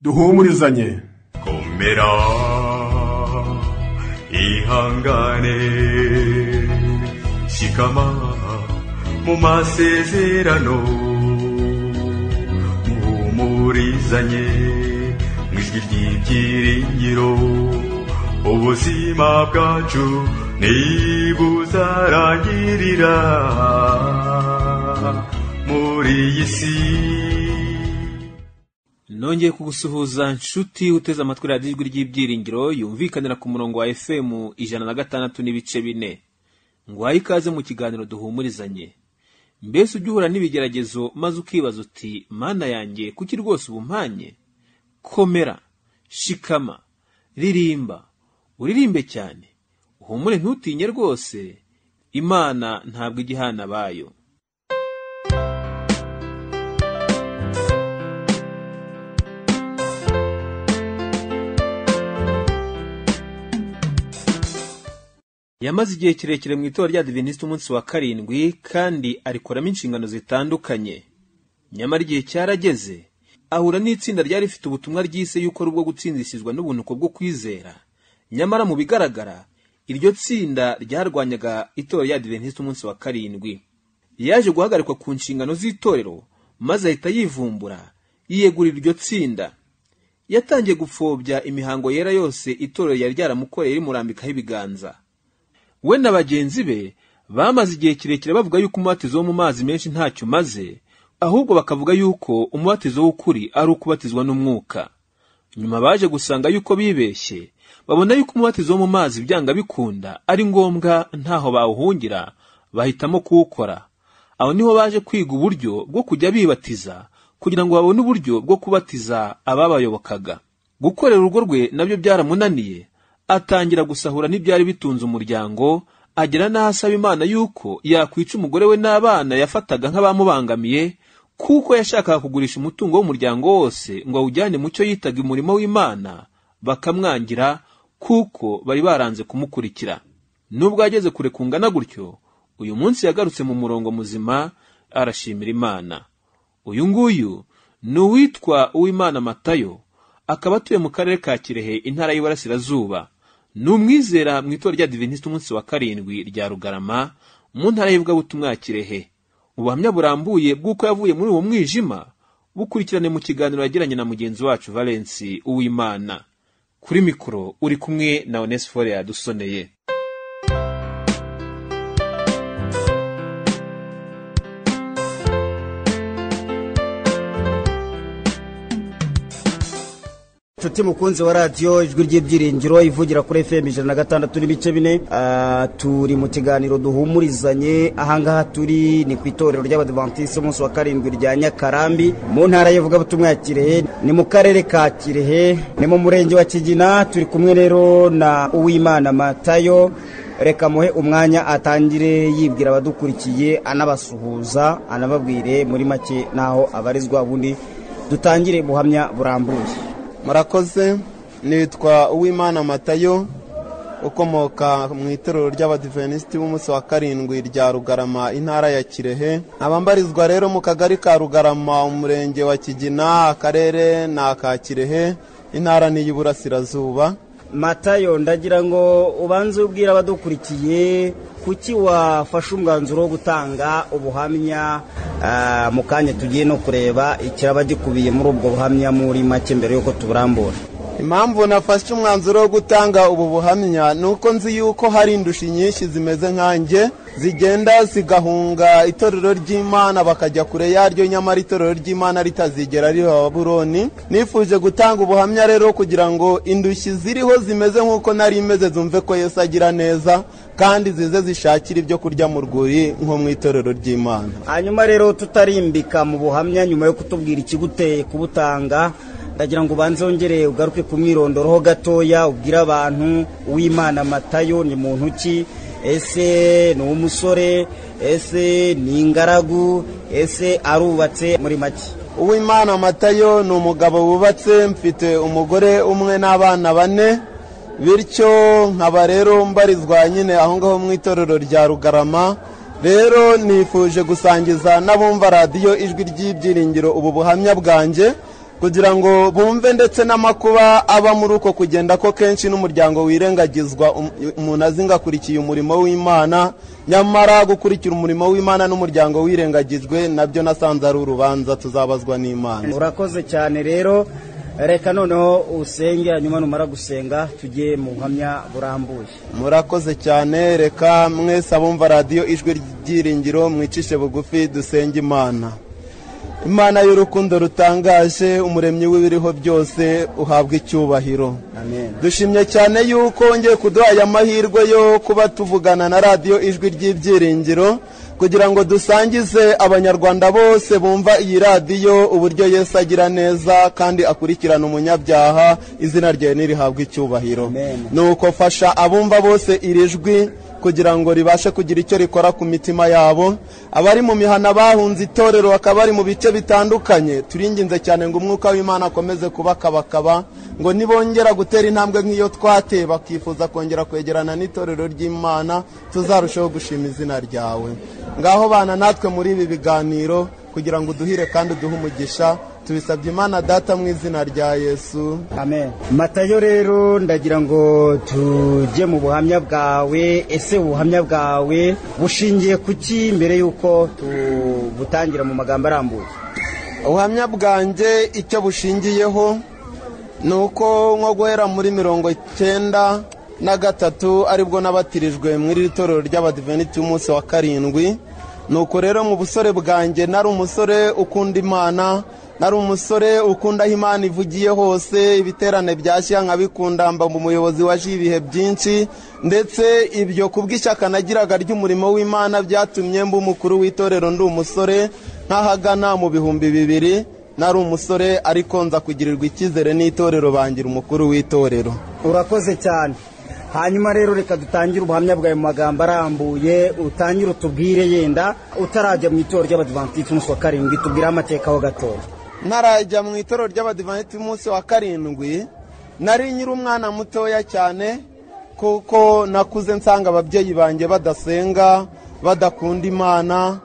duhumurizanye komera ihangane shikama mu masezerano muhumurizanye mu ijwi ry'ibyiringiro ubuzima bwacu ntibuzarangirira muri iyi si nongeye kugusuhuza nshuti uteze amatwi radiyo ijwi ry'ibyiringiro yumvikanira ku murongo wa fm ijana na gatandatu n'ibice bine ngwaye ikaze mu kiganiro duhumurizanye mbese ujya uhura n'ibigeragezo maze ukibaza uti mana yanjye kuki rwose ubumpanye komera shikama ririmba uririmbe cyane uhumure ntutinye rwose imana ntabwo ijya ihana abayo yamaze igihe kirekire mu itora rya divinisiti umunsi wa karindwi kandi arikoramo inshingano zitandukanye nyamara igihe cyarageze ahura n'itsinda ryari rifite ubutumwa ryise yuko ari ubwo gutsindisizwa n'ubunuko bwo kwizera nyamara mu bigaragara iryo tsinda ryarwanyaga itora rya divinisiti umunsi wa karindwi yaje guhagarikwa ku nshingano z'itorero maze ahita yivumbura yiyegurira iryo tsinda yatangiye gupfobya imihango yera yose itorero yari ryaramukoreye rimurambikaho ibiganza we na bagenzi be bamaze igihe kirekire bavuga yuko umubatizo wo mu mazi menshi ntacyo umaze ahubwo bakavuga yuko umubatizo w'ukuri ari ukubatizwa n'umwuka nyuma baje gusanga yuko bibeshye babona yuko umubatizo wo mu mazi byanga bikunda ari ngombwa ntaho bawuhungira bahitamo kuwukora aho niho baje kwiga uburyo bwo kujya bibatiza kugira ngo babone uburyo bwo kubatiza ababayobokaga gukorera urugo rwe nabyo byaramunaniye atangira gusahura n'ibyari bitunze umuryango agera n'aho asaba imana yuko yakwica umugore we n'abana yafataga nk'abamubangamiye kuko yashakaga kugurisha umutungo w'umuryango wose ngo awujyane mu cyo yitaga umurimo w'imana bakamwangira kuko bari baranze kumukurikira nubwo yageze kure kungana gutyo uyu munsi yagarutse mu murongo muzima arashimira imana uyu nguyu ni uwitwa uwimana matayo akaba atuye mu karere ka kirehe intara y'iburasirazuba ni umwizera mu itora rya divinisiti umunsi wa karindwi rya rugarama mu ntara y'ivugabutumwa ya kirehe ubuhamya burambuye bw'uko yavuye muri uwo mwijima bukurikirane mu kiganiro yagiranye na mugenzi wacu valensi uwimana kuri mikoro uri kumwe na onesifore yadusoneye nshuti mukunzi wa radiyo ijwi ry'ibyiringiro ivugira kuri fm ijana na gatandatu n'ibice bine Ah, turi mu kiganiro duhumurizanye ahangaha turi ni ku itorero ry'abadivantisiti umunsi wa karindwi rya nyakarambi mu ntara y'ivugabutumwa ya kirehe ni mu karere ka kirehe ni mu murenge wa kigina turi kumwe rero na uwimana matayo reka muhe umwanya atangire yibwira abadukurikiye anabasuhuza anababwire muri make n'aho abarizwa ubundi dutangire buhamya burambuye murakoze nitwa uwimana matayo ukomoka mu itorero ry'abadivenisiti b'umunsi wa karindwi rya rugarama intara ya kirehe abambarizwa rero mu kagari ka rugarama umurenge wa kigina akarere ni aka kirehe intara ni iy'uburasirazuba matayo ndagira ngo ubanze ubwira abadukurikiye kuki wafashe umwanzuro wo gutanga ubuhamya ah, mu kanya tugiye no kureba ikiraba gikubiye muri ubwo buhamya muri make mbere y'uko tuburambura impamvu nafashe umwanzuro wo gutanga ubu buhamya ni uko nzi yuko hari indushi nyinshi zimeze nkanjye zigenda zigahunga itorero ry'imana bakajya kure yaryo nyamara itorero ry'imana ritazigera riba buroni nifuje gutanga ubuhamya rero kugira ngo indushyi ziriho zimeze nk'uko nari imeze zumve ko yesu agira neza kandi zize zishakira ibyo kurya mu rwuri nko mu itorero ry'imana hanyuma rero tutarimbika mu buhamya nyuma yo kutubwira ikiguteye kubutanga ndagira ngo ubanze wongere ugaruke ku mwirondoroho gatoya ubwire abantu uwimana matayo ni muntu ki ese ni umusore ese ni ingaragu ese arubatse muri make uwimana matayo ni umugabo wubatse mfite umugore umwe n'abana bane bityo nkaba rero mbarizwa nyine aho ngaho mu itorero rya rugarama rero nifuje gusangiza n'abumva radiyo ijwi ry'ibyiringiro ubu buhamya bwanjye kugira ngo bumve ndetse n'amakuba aba muri uko kugenda ko kenshi n'umuryango wirengagizwa um- umuntu azinga akurikiye umurimo w'imana nyamara gukurikira umurimo w'imana n'umuryango wirengagijwe nabyo nasanze ari urubanza tuzabazwa n'imana urakoze cyane rero reka noneho usenge hanyuma numara gusenga tujye mu buhamya burambuye murakoze cyane reka mwese abumva radiyo ijwi ry'ibyiringiro mwicishe bugufi dusenge imana imana y'urukundo rutangaje umuremyi w'ibiriho byose uhabwa icyubahiro amen dushimye cyane yuko wongeye kuduha aya mahirwe yo kuba tuvugana na radiyo ijwi ry'ibyiringiro kugira ngo dusangize abanyarwanda bose bumva iyi radiyo uburyo yesu agira neza kandi akurikirana umunyabyaha izina ryawe nirihabwa icyubahiro Amen. nuko fasha abumva bose iri jwi kugira ngo ribashe kugira icyo rikora ku mitima yabo abari mu mihana bahunze itorero bakaba bari mu bice bitandukanye turinginze cyane ngo umwuka w'imana akomeze kubakabakaba ngo nibongera gutera intambwe nk'iyo twateye bakifuza kongera kwegerana n'itorero ry'imana tuzarusheho gushima izina ryawe ngaho bana natwe muri ibi biganiro kugira ngo uduhire kandi uduhe umugisha tubisabye imana data mu izina rya yesu amen matayo rero ndagira ngo tujye mu buhamya bwawe ese ubuhamya bwawe bushingiye ku ki mbere y'uko tubutangira mu magambo arambuye ubuhamya bwanjye icyo bushingiyeho ni uko nko guhera muri mirongo icyenda na gatatu aribwo nabatirijwe muri iri torero ry'abadiveniti y'umunsi wa karindwi ni uko rero mu busore bwanjye nari umusore ukunda imana nari umusore ukunda aho imana ivugiye hose ibiterane byashya nkabikunda mba umuyobozi waje ibihe byinshi ndetse ibyo kubw'ishyaka nagiraga ry'umurimo w'imana byatumye mba umukuru w'itorero ndi umusore nk'ahagana mu bihumbi bibiri nari umusore ariko nza kugirirwa icyizere n'itorero bangira umukuru w'itorero urakoze cyane hanyuma rero reka dutangire ubuhamya bwawe mu magambo arambuye utangire utubwire yenda utarajya mu itorero ry'abadivantisiti umunsi wa karindwi tubwireho amateka ho gatoya ntarajya mu itorero ry'abadivanti umunsi wa karindwi nari nyiri umwana mutoya cyane kuko nakuze nsanga ababyeyi banjye badasenga badakunda imana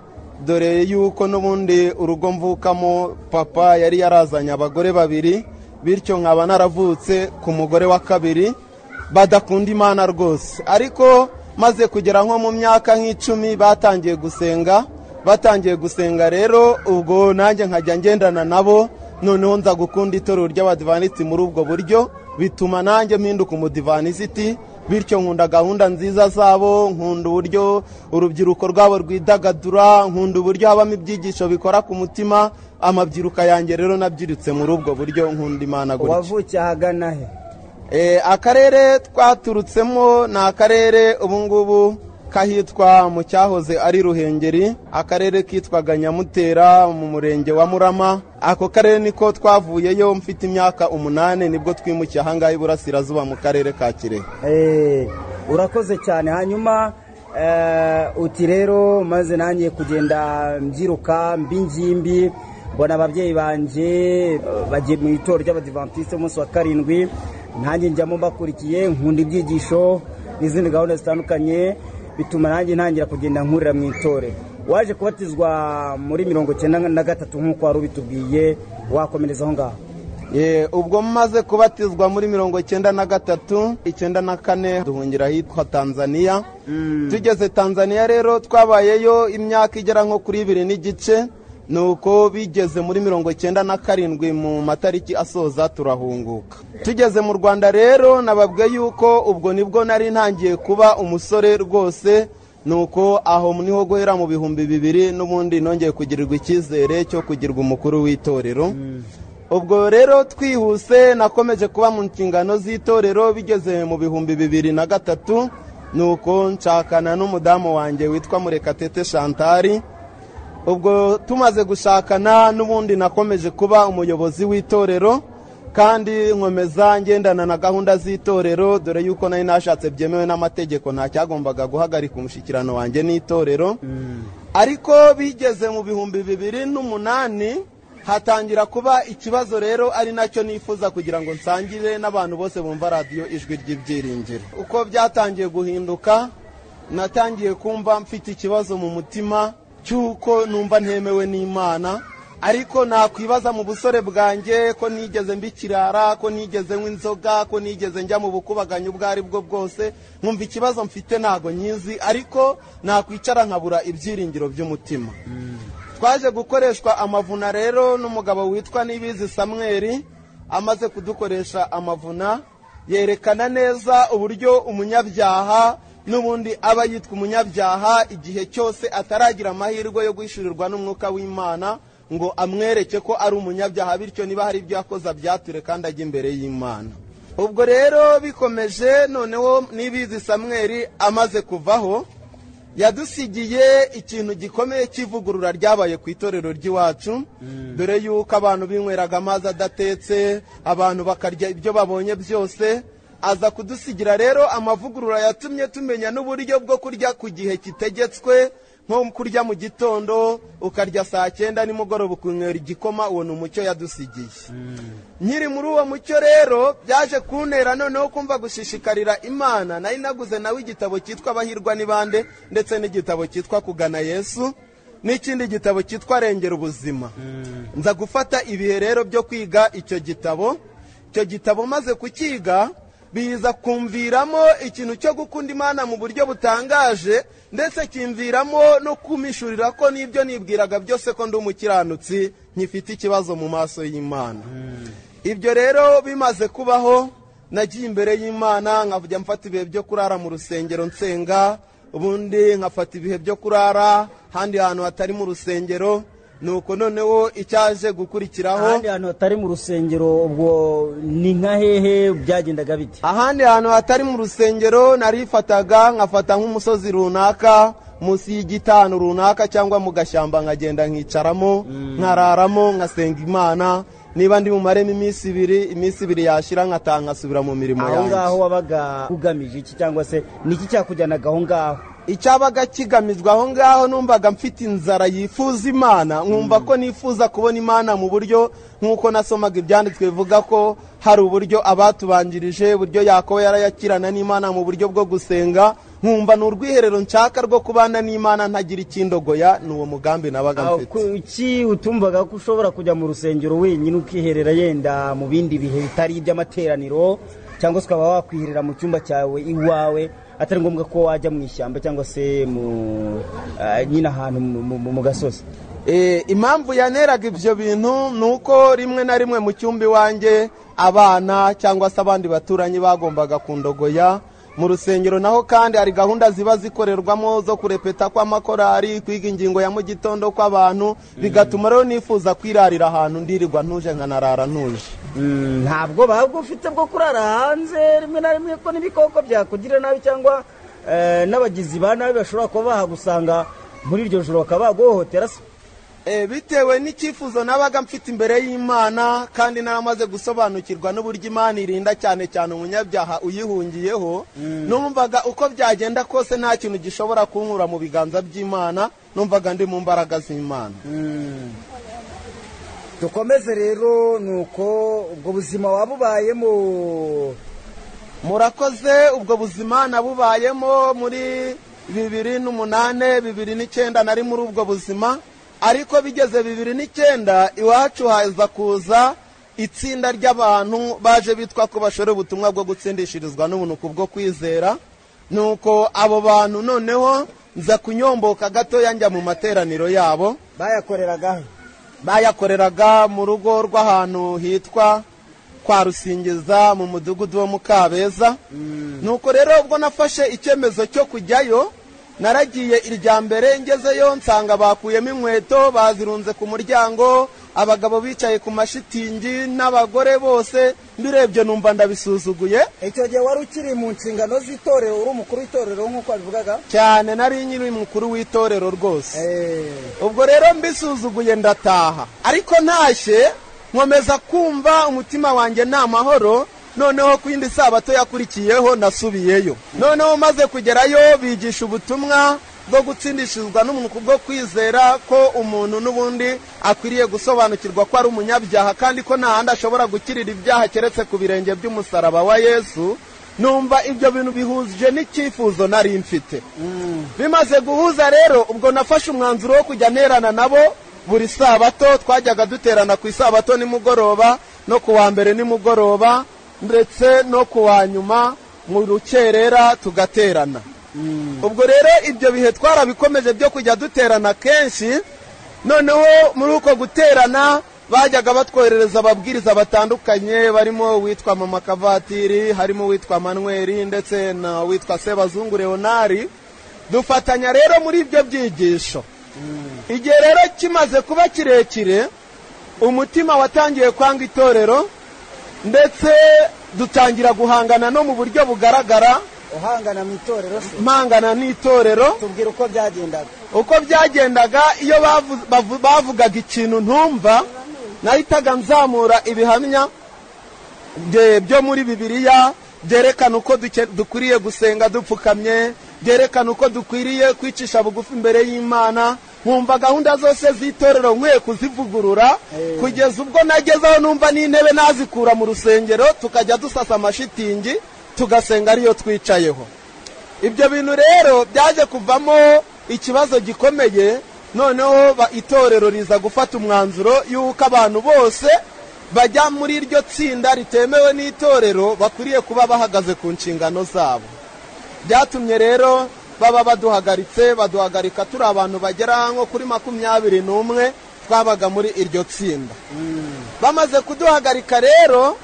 dore yuko n'ubundi urugo mvukamo papa yari yarazanye abagore babiri bityo nkaba naravutse ku mugore wa kabiri badakunda imana rwose ariko maze kugera nko mu myaka nk'icumi batangiye gusenga batangiye gusenga rero ubwo nanjye nkajya ngendana nabo noneho nza gukunda itorero ry'abadivanisiti muri ubwo buryo bituma nanjye mpinduka umudivanisiti bityo nkunda gahunda nziza zabo nkunda uburyo urubyiruko rwabo rwidagadura nkunda uburyo habamo ibyigisho bikora ku mutima amabyiruka yanjye rero nabyiritse muri ubwo buryo nkunda imana gutya wavukiye ahagana he Eh, akarere twaturutsemo ni akarere ubungubu kahitwa mu cyahoze ari ruhengeri akarere kitwaga nyamutera mu murenge wa murama ako karere niko twavuyeyo mfite imyaka umunani nibwo twimukiye ahangaha iburasirazuba mu karere ka kirehe Eh, urakoze cyane hanyuma eh, uti rero maze nanjye kugenda mbyiruka mbi ngimbi mbona ababyeyi banjye eh, bagiye mu itorero ry'abadivantisite umunsi wa karindwi nanjye njyamo mbakurikiye nkunda ibyigisho n'izindi gahunda zitandukanye bituma nanjye ntangira kugenda nkurira mu itorero waje kubatizwa muri mirongo icyenda na gatatu nk'uko wari ubitubwiye wakomereza aho ngaho Eh, ubwo maze kubatizwa muri mirongo icyenda na gatatu icyenda na kane duhungira ahitwa tanzaniya tugeze tanzaniya rero twabayeyo imyaka igera nko kuri ibiri n'igice ni uko bigeze muri mirongo icyenda na karindwi mu matariki asoza turahunguka tugeze mu rwanda rero nababwiye yuko ubwo nibwo nari ntangiye kuba umusore rwose nuko aho niho guhera mu bihumbi bibiri n'ubundi nongeye kugirirwa icyizere cyo kugirwa umukuru w'itorero ubwo rero twihuse nakomeje kuba mu nshingano z'itorero bigeze mu bihumbi bibiri na gatatu nuko nshakana n'umudamu wanjye witwa murekatete shantari ubwo tumaze gushakana n'ubundi nakomeje kuba umuyobozi w'itorero kandi nkomeza ngendana na gahunda z'itorero dore yuko nari nashatse byemewe n'amategeko nta cyagombaga guhagarika umushyikirano wanjye n'itorero ariko bigeze mu bihumbi bibiri n'umunani hatangira kuba ikibazo rero ari nacyo nifuza kugira ngo nsangire n'abantu bose bumva radiyo ijwi ry'ibyiringiro uko byatangiye guhinduka natangiye kumva mfite ikibazo mu mutima cy'uko numva ntemewe n'imana ariko nakwibaza mu busore bwanjye ko nigeze mba ikirara ko nigeze nywa inzoga ko nigeze njya mu bukubaganyi ubwo ari bwo bwose nkumva ikibazo mfite ntago nyizi ariko nakwicara nkabura ibyiringiro by'umutima twaje gukoreshwa amavuna rero n'umugabo witwa nibizi samweri amaze kudukoresha amavuna yerekana neza uburyo umunyabyaha n'ubundi aba yitwa umunyabyaha igihe cyose ataragira amahirwe yo guhishurirwa n'umwuka w'imana ngo amwereke ko ari umunyabyaha bityo niba hari ibyo yakoze abyature kandi ajya imbere y'imana ubwo rero bikomeje noneho nibizi samweri amaze kuvaho yadusigiye ikintu gikomeye cy'ivugurura ryabaye ku itorero ry'iwacu dore yuko abantu binyweraga amazi adatetse abantu bakarya ibyo babonye byose aza kudusigira rero amavugurura yatumye tumenya n'uburyo bwo kurya ku gihe kitegetswe nko kurya mu gitondo ukarya saa cyenda nimugoroba ukunywera igikoma uwo ni umucyo yadusigiye nkiri muri uwo mucyo rero byaje kuntera noneho kumva gushishikarira imana nari naguze nawe igitabo cyitwa abahirwa n'ibande ndetse n'igitabo cyitwa kugana yesu n'ikindi gitabo cyitwa rengera ubuzima nza gufata ibihe rero byo kwiga icyo gitabo icyo gitabo maze kukiga biza kumviramo ikintu cyo gukunda imana mu buryo butangaje ndetse kimviramo no kumishurira ko n'ibyo nibwiraga byose ko ndi umukiranutsi nkifite ikibazo mu maso y'imana ibyo rero bimaze kubaho nagiye imbere y'imana nkajya mfata ibihe byo kurara mu rusengero nsenga ubundi nkafata ibihe byo kurara ahandi hantu hatari mu rusengero nuko noneho icyaje gukurikiraho ahandi hantu hatari mu rusengero ubwo ni nka hehe byagendaga bite ahandi hantu hatari mu rusengero narifataga nkafata nk'umusozi runaka munsi y'igitanu runaka cyangwa mu gashyamba nkagenda nkicaramo nkararamo nkasenga imana niba ndi bumaremo iminsi ibiri iminsi ibiri yashira nkataha nkasubira mu mirimo aho ngaho yanjye wabaga ugamije iki cyangwa se niki cyakujyanaga aho ngaho icyabaga kigamijwe aho ngaho numvaga mfite inzara yifuza imana nkumva ko nifuza kubona imana mu buryo nk'uko nasomaga ibyanditswe bivuga ko hari uburyo abatubanjirije uburyo yakobo yarayakirana n'imana mu buryo bwo gusenga nkumva ni urwiherero nshaka rwo kubana n'imana ntagira ikindogoya ni uwo mugambi nabaga Aho mfite kuki utumvaga ko ushobora kujya mu rusengero wenyine ukiherera yenda mu bindi bihe bitari iby'amateraniro cyangwa se ukaba wakwiherera mu cyumba cyawe iwawe atari ngombwa ko wajya mu ishyamba cyangwa se mu ah, nyine ahantu mu- mu- mu- mu gasozi Eh, impamvu yaneraga ibyo bintu ni uko rimwe na rimwe mu cyumba iwanjye abana cyangwa se abandi baturanyi bagombaga kundogoya mu rusengero naho kandi hari gahunda ziba zikorerwamo zo kurepeta kw'amakorari kwiga ingingo ya mu gitondo kw'abantu bigatuma rero nifuza kwirarira ahantu ndirirwa ntuje nkanarara ntuje Mm, ntabwo babwo ufite bwo kurara hanze rimwe na rimwe ko n'ibikoko byakugirira nabi cyangwa eh, n'abagizi ba nabi bashobora kuba bahagusanga muri iryo joro bakaba baguhohotera se Eh, bitewe n'icyifuzo nabaga mfite imbere y'imana kandi naramaze gusobanukirwa n'uburyo imana irinda cyane cyane umunyabyaha uyihungiyeho numvaga uko byagenda kose nta kintu gishobora kunkura mu biganza by'imana numvaga ndi mu mbaraga z'imana dukomeze rero ni uko ubwo buzima waba ubayemo murakoze ubwo buzima nabubayemo muri bibiri n'umunane bibiri n'icyenda nari muri ubwo buzima ariko bigeze bibiri n'icyenda iwacu haza kuza itsinda ry'abantu baje bitwa ko bashora ubutumwa bwo gutsindishirizwa n'ubunuku bwo kwizera nuko abo bantu noneho nza kunyomboka gatoya njya mu materaniro yabo bayakoreragaho bayakoreraga mu rugo rw'ahantu hitwa kwa rusingiza mu mudugudu wo mu kabeza nuko rero ubwo nafashe icyemezo cyo kujyayo naragiye irya mbere ngezeyo nsanga bakuyemo inkweto bazirunze ku muryango abagabo bicaye ku mashitingi n'abagore bose mbirebye numva ndabisuzuguye icyo gihe wari ukiri mu nshingano z'itorero uri umukuru w'itorero nk'uko wabivugaga cyane nari nyiri mukuru w'itorero rwose Eh, ubwo rero mbisuzuguye ndataha ariko ntashye nkomeza kumva umutima wanjye ni amahoro noneho ku yindi sabato yakurikiyeho nasubiyeyo noneho maze kugerayo bigisha ubutumwa bwo gutsindishirizwa n'umuntu kubwo kwizera ko umuntu n'ubundi akwiriye gusobanukirwa ko ari umunyabyaha kandi ko nta handi ashobora gukirira ibyaha keretse ku birenge by'umusaraba wa yesu numva ibyo bintu bihuje n'icyifuzo nari mfite bimaze guhuza rero ubwo nafashe umwanzuro wo kujya nterana nabo buri sabato twajyaga duterana ku isabato nimugoroba no ku wa mbere nimugoroba ndetse no ku wa nyuma mu rukerera tugaterana ubwo rero ibyo bihe twarabikomeje byo kujya duterana kenshi noneho muri uko guterana bajyaga batwoherereza ababwiriza batandukanye barimo uwitwa mama kavatiri harimo uwitwa manweri ndetse na witwa sebazungu leonari dufatanya rero muri ibyo byigisho igihe rero kimaze kuba kirekire umutima watangiye kwanga itorero ndetse dutangira guhangana no mu buryo bugaragara uhangana mu itorero se mpangana n'itorero tubwira uko byagendaga uko byagendaga iyo bavu- bavu- bavugaga ikintu ntumva nahitaga nzamura ibihamya bye- byo muri bibiliya byerekana uko duke- dukwiriye gusenga dupfukamye byerekana uko dukwiriye kwicisha bugufi imbere y'imana nkumva gahunda zose z'itorero nkwiye kuzivugurura kugeza ubwo nagezeho numva n'intebe nazikura mu rusengero tukajya dusasa amashitingi tugasenga ariyo twicayeho ibyo bintu rero byaje kuvamo ikibazo gikomeye noneho ba- itorero riza gufata umwanzuro y'uko abantu bose bajya muri iryo tsinda ritemewe n'itorero bakwiriye kuba bahagaze ku nshingano zabo byatumye rero baba baduhagaritse baduhagarika turi abantu bagera nko kuri makumyabiri n'umwe twabaga muri iryo tsinda bamaze kuduhagarika rero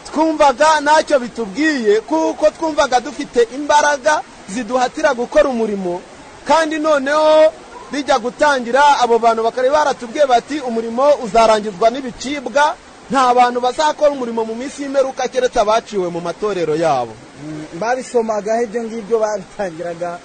twumvaga ntacyo bitubwiye kuko twumvaga dufite imbaraga ziduhatira gukora umurimo kandi noneho bijya gutangira abo bantu bakari baratubwiye bati umurimo uzarangizwa n'ibicibwa nta bantu bazakora umurimo mu minsi y'imperuka keretse abaciwe mu matorero yabo babisomagaho ibyo ngibyo babitangiraga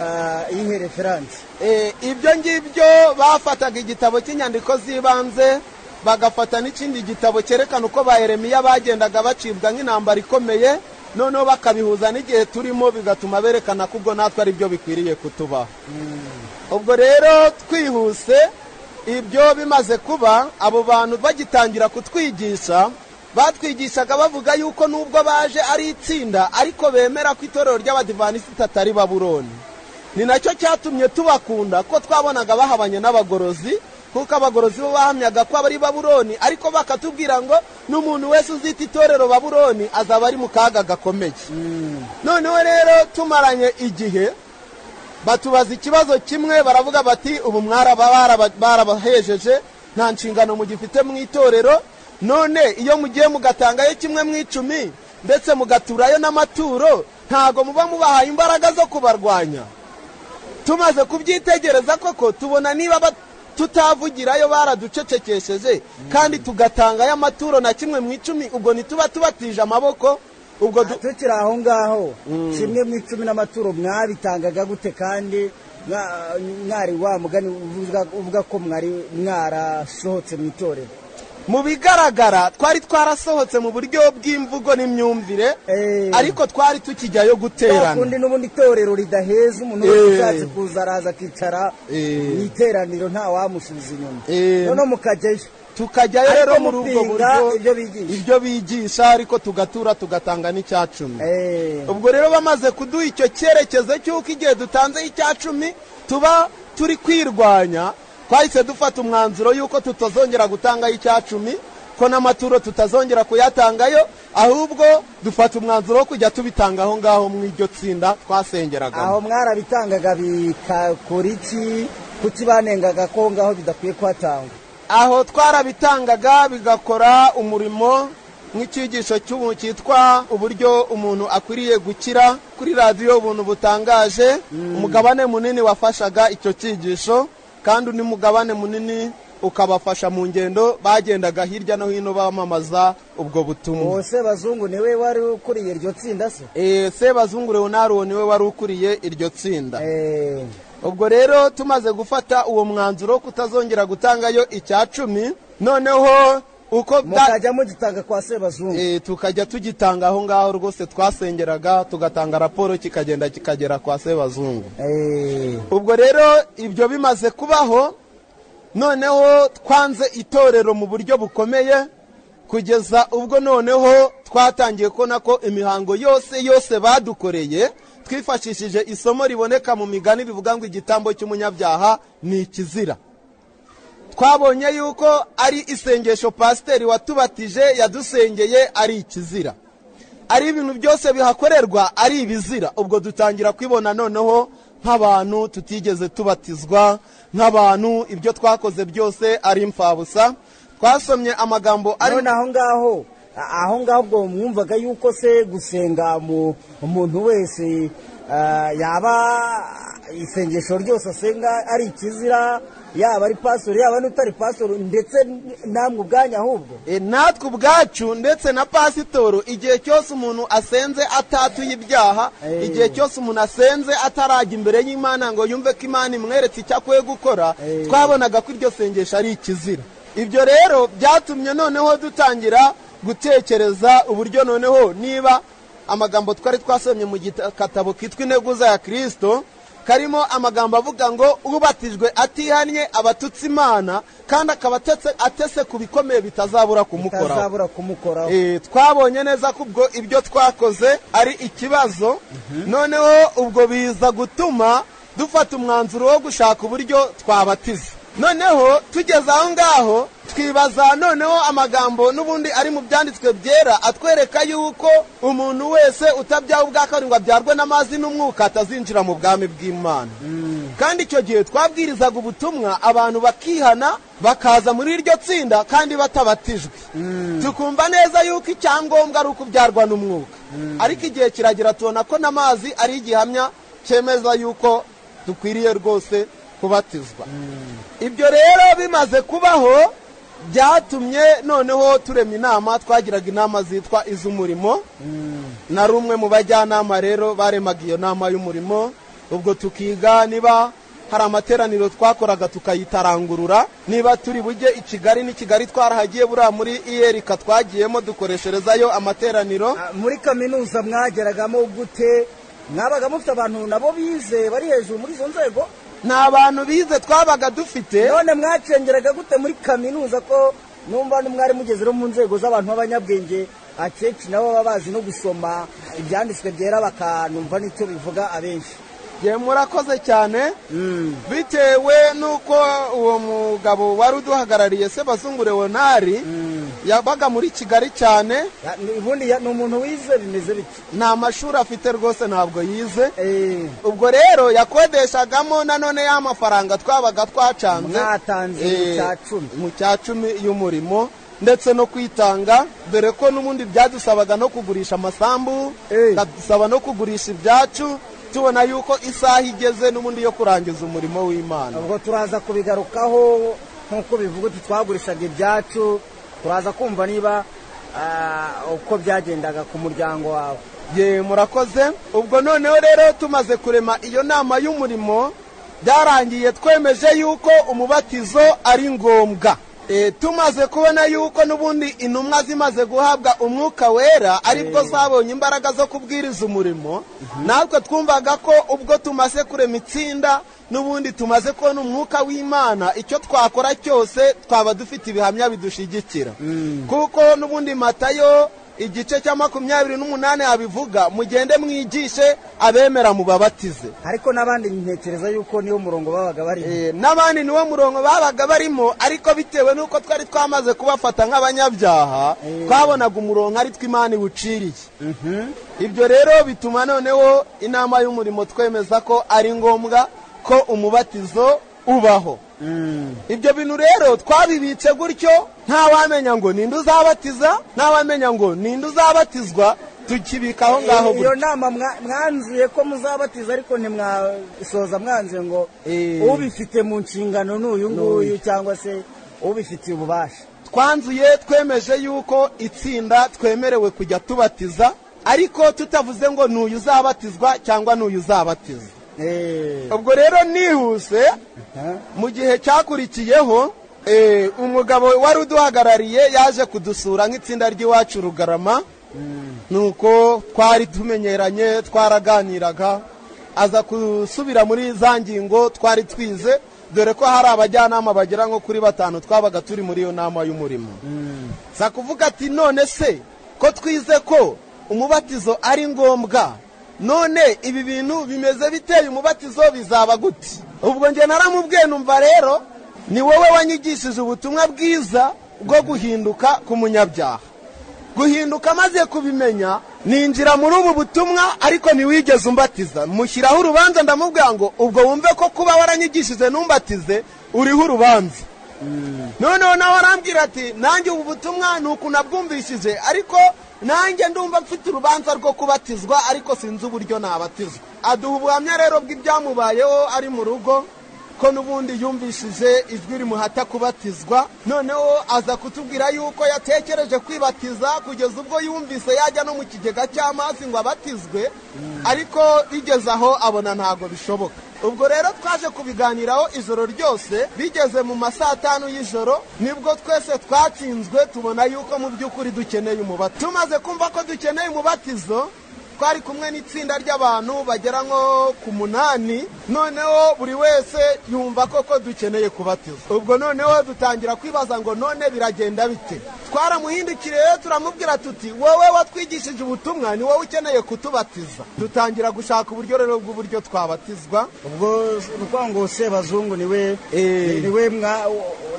ah, iyihe referanse Eh, ibyo ngibyo bafataga igitabo cy'inyandiko z'ibanze bagafata n'ikindi gitabo cyerekana uko ba Yeremiya bagendaga bacibwa nk'intambara ikomeye noneho bakabihuza n'igihe turimo bigatuma berekana ko ubwo natwe ari byo bikwiriye kutubaho ubwo rero twihuse ibyo bimaze kuba abo bantu bagitangira kutwigisha batwigishaga bavuga yuko nubwo baje ari itsinda ariko bemera ko itorero ry'abadivanisiti atari babuloni ni nacyo cyatumye tubakunda ko twabonaga bahabanye n'abagorozi kuko abagorozi bo bahamyaga ko abari babuloni ariko bakatubwira ngo n'umuntu wese uzita itorero babuloni azaba ari mu kaga gakomeye noneho rero tumaranye igihe batubaza ikibazo kimwe baravuga bati ubu mwaraba baraba- barabahejeje nta nshingano mugifite mu itorero none iyo mugiye mugatangayo kimwe mu icumi ndetse mugaturayo n'amaturo ntago muba mubahaye imbaraga zo kubarwanya tumaze kubyitegereza koko tubona niba ba- tutavugirayo baraducecekesheje kandi tugatangayo amaturo na kimwe mu icumi ubwo ntituba tubatije amaboko ubwo du- tukiri aho ngaho kimwe mu icumi n'amaturo mwabitangaga gute kandi mwa- mwari wa mugani uvuga- uvuga ko mwari mwarasohotse mu itorero mu bigaragara twari twarasohotse mu buryo bw'imvugo n'imyumvire Eh. ariko twari tukijyayo guterana kundi n'ubundi itorero ridaheza umuntu wese Eh. ushatse kuza araza akicara Eh. mu iteraniro nta wamusubiza inyuma Eh. noneho mukajyayo tukajyayo rero Ariko muri ubwo mupinga buryo ibyo bigisha. ibyo bigisha ariko tugatura tugatanga n'icyacumi Eh. ubwo rero bamaze kuduha icyo cyerekezo cy'uko igihe dutanzeho icyacumi tuba turi kwirwanya twahise dufata umwanzuro y'uko tutazongera gutangayo icyacumi ko n'amaturo tutazongera kuyatangayo ahubwo dufata umwanzuro wo kujya tubitanga aho ngaho mu iryo tsinda twasengeragamo aho mwarabitangaga bikakora iki kuki banengaga ko ngaho bidakwiye kuhatangwa aho twarabitangaga bigakora umurimo nk'icyigisho cy'ubu cyitwa uburyo umuntu akwiriye gukira kuri radiyo ubuntu butangaje umugabane munini wafashaga icyo cyigisho kandi undi mugabane munini ukabafasha mu ngendo bagendaga hirya no hino bamamaza ubwo butumwa uwo sebazungu niwe wari ukuriye iryo tsinda se Eh, sebazungu leonard uwo niwe wari ukuriye iryo tsinda Eh, ubwo rero tumaze gufata uwo mwanzuro wo kutazongera gutangayo icya cumi noneho uko bya- mukajya mugitanga kwa sebazungu Eh, tukajya tugitanga aho ngaho rwose twasengeraga tugatanga raporo kikagenda kikagera kwa sebazungu Eh, ubwo rero ibyo bimaze kubaho noneho twanze itorero mu buryo bukomeye kugeza ubwo noneho twatangiye kubona ko imihango yose yose badukoreye twifashishije isomo riboneka mu migani rivuga ngo igitambo cy'umunyabyaha ni ikizira twabonye yuko ari isengesho pasiteri watubatije yadusengeye ari ikizira ari ibintu byose bihakorerwa ari ibizira ubwo dutangira kwibona noneho nk'abantu tutigeze tubatizwa nk'abantu ibyo twakoze byose ari imfabusa twasomye amagambo ari none aho ngaho aho ngaho ubwo mwumvaga yuko se gusenga mu umuntu wese ah, yaba isengesho ryose asenga ari ikizira yaba ari pasoro yaba n'utari pasoro ndetse namwe ubwanyu ahubwo E, natwe ubwacu ndetse na pasitoro igihe cyose umuntu asenze atatuye ibyaha Eh. igihe cyose umuntu asenze atarajya imbere y'imana ngo yumve ko imana imweretse icyo akwiye gukora Eh. twabonaga ko iryo sengesho ari ikizira ibyo rero byatumye noneho dutangira gutekereza uburyo noneho niba amagambo twari twasomye mu gitabo kitwa integuza ya kirisito karimo amagambo avuga ngo ubatijwe atihannye abatutse imana kandi akaba atetse- atese ku bikomeye bitazabura kumukora utazabura kumukoraho Eh, twabonye neza ko ubwo ibyo twakoze ari ikibazo noneho ubwo biza gutuma dufata umwanzuro wo gushaka uburyo twabatiza noneho tugeze aho ngaho twibaza noneho amagambo n'ubundi ari mu byanditswe byera atwereka yuko umuntu wese utabyaha ubwa kabiri ngo abyarwe n'amazi n'umwuka atazinjira mu bwami bw'imana kandi icyo gihe twabwirizaga ubutumwa abantu bakihana bakaza muri iryo tsinda kandi batabatijwe tukumva neza yuko icyangombwa ari ukubyarwa n'umwuka ariko igihe kiragira tubona ko n'amazi ari igihamya cyemeza yuko dukwiriye rwose kubatizwa ibyo rero bimaze kubaho byatumye noneho turema inama twagiraga inama zitwa iz'umurimo nari umwe mu bajyanama rero baremaga iyo nama y'umurimo ubwo tukiga niba hari amateraniro twakoraga tukayitarangurura niba turi bujye i kigali n'i kigali twarahagiye buriya muri iyerika twagiyemo dukoresherezayo amateraniro Ah, muri kaminuza mwageragamo gute mwabaga mufite abantu nabo bize bari hejuru muri izo nzego nta bantu bize twabaga dufite none mwacengeraga gute muri kaminuza ko numva mwari mugeze no mu nzego z'abantu b'abanyabwenge akenshi nabo baba bazi no gusoma ibyanditswe byera bakanumva n'icyo bivuga abenshi ye murakoze cyane bitewe n'uko uwo mugabo wari uduhagarariye sebazungu leonari yabaga muri kigali cyane Ya- ni- ubundi ya- ni umuntu wize bimeze bityo nta mashuri afite rwose ntabwo yize Eh, ubwo rero yakodeshagamo nanone ya mafaranga twabaga twacanze Mwatanze mu Eh, cya cumi. mu cya cumi y'umurimo ndetse no kwitanga dore ko n'ubundi byadusabaga no kugurisha amasambu Eh. bikadusaba no kugurisha ibyacu tubona yuko isaha igeze n'ubundi yo kurangiza umurimo w'imana ubwo turaza kubigarukaho nk'uko bivuga uti twagurishaga ibyacu turaza kumva niba ah, uko byagendaga ku muryango wawe ye murakoze ubwo noneho rero tumaze kurema iyo nama y'umurimo byarangiye twemeje yuko umubatizo ari ngombwa e, tumaze kubona yuko n'ubundi intumwa zimaze guhabwa umwuka wera aribwo zabonye imbaraga zo kubwiriza umurimo natwe twumvaga ko ubwo tumaze kurema itsinda n'ubundi tumaze kubona umwuka w'imana icyo twakora cyose twaba dufite ibihamya bidushigikira kuko n'ubundi matayo igice cya makumyabiri n'umunani habivuga mugende mwigishe abemera mubabatize ariko n'abandi ntekereza yuko niwo murongo babaga barimo Eh, n'abandi niwo murongo babaga barimo ariko bitewe n'uko twari twamaze kubafata nk'abanyabyaha twabonaga umurongo ari two imana iwuciriye ibyo rero bituma noneho inama y'umurimo twemeza ko ari ngombwa ko umubatizo ubaho ibyo bintu rero twabibitse gutyo ntawamenya ngo ninde uzabatiza ntawamenya ngo ninde uzabatizwa tukibika aho ngaho iyo gutyo nama mwa- mwanzuye ko muzabatiza ariko ntimwasoza mwanzuye ngo Eh. ubifite mu nshingano n'uyu nguyu cyangwa se ubifitiye ububasha twanzuye twemeje yuko itsinda twemerewe kujya tubatiza ariko tutavuze ngo n'uyu uzabatizwa cyangwa n'uyu uzabatiza Eh, ubwo rero nihuse mu gihe cyakurikiyeho Eh, umugabo wari uduhagarariye yaje kudusura nk'itsinda ry'iwacu rugarama nuko twari tumenyeranye twaraganiraga aza gusubira muri za ngingo twari twize dore ko hari abajyanama bagera nko kuri batanu twabaga turi muri iyo nama y'umurimo za kuvuga ati none se ko twize ko umubatizo ari ngombwa none ibi bintu bimeze biteye umubatizo bizaba gute ubwo njye naramubwiye numva rero ni wowe wanyigishije ubutumwa bwiza bwo guhinduka ku munyabyaha guhinduka amaze kubimenya ninjira muri ubu butumwa ariko ntiwigeze umbatiza mushyiraho urubanza ndamubwira ngo ubwo wumve ko kuba waranyigishije ntumbatize uriho urubanza noneho nawe arambwira ati nanjye ubu butumwa ni uku nabwumvishije ariko nanjye ndumva mfite urubanza rwo kubatizwa ariko sinzi uburyo nabatizwa aduha ubuhamya rero bw'ibyamubayeho ari mu rugo ko n'ubundi yumvishije ijwi rimuhata kubatizwa noneho aza kutubwira yuko yatekereje kwibatiza kugeza ubwo yumvise yajya no mu kigega cy'amazi ngo abatizwe ariko bigeze aho abona ntabwo bishoboka ubwo rero twaje kubiganiraho ijoro ryose bigeze mu ma saa tanu y'ijoro nibwo twese twatsinzwe tubona yuko mu by'ukuri dukeneye umubatizo tumaze kumva ko dukeneye umubatizo twari kumwe n'itsinda ry'abantu bagera nko ku munani noneho buri wese yumva koko dukeneye kubatizwa ubwo noneho dutangira kwibaza ngo none biragenda bite twaramuhindukiriye turamubwira tuti wowe watwigishije ubutumwa ni wowe ukeneye kutubatiza dutangira gushaka uburyo rero bw'uburyo twabatizwa ubwo nukuvuga ngo sebazungu niwe Eh. niwe mwa-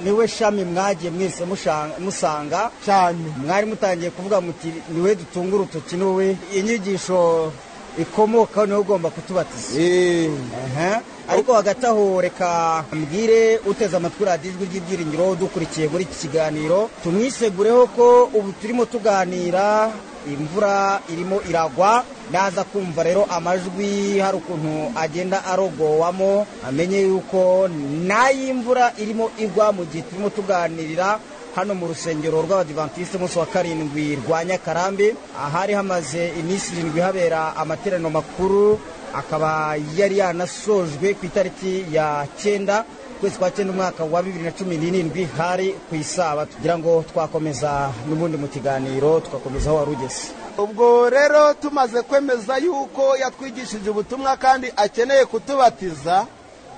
niwe shami mwagiye mwese musha- musanga cyane mwari mutangiye kuvuga muti niwe dutunga urutoki niwe inyigisho ikomokaho niwe ugomba kutubatiza Aha. ariko hagati aho reka mbwire uteze amatwi radiyo ijwi ry'ibyiringiro dukurikiye muri iki kiganiro tumwisegureho ko ubu turimo tuganira imvura irimo iragwa naza kumva rero amajwi hari ukuntu agenda arogowamo amenye yuko n'ay'imvura irimo igwa mu gihe turimo tuganirira hano mu rusengero rw'abadivantisite umunsi wa karindwi rwa nyakarambi ahari hamaze iminsi irindwi habera amateraniro makuru akaba yari yanasojwe ku itariki ya cyenda ukwezi kwa cyenda umwaka wa bibiri na cumi n'irindwi hari ku isabato kugira ngo twakomeza n'ubundi mu kiganiro tugakomeza aho wari ugeze ubwo rero tumaze kwemeza yuko yatwigishije ubutumwa kandi akeneye kutubatiza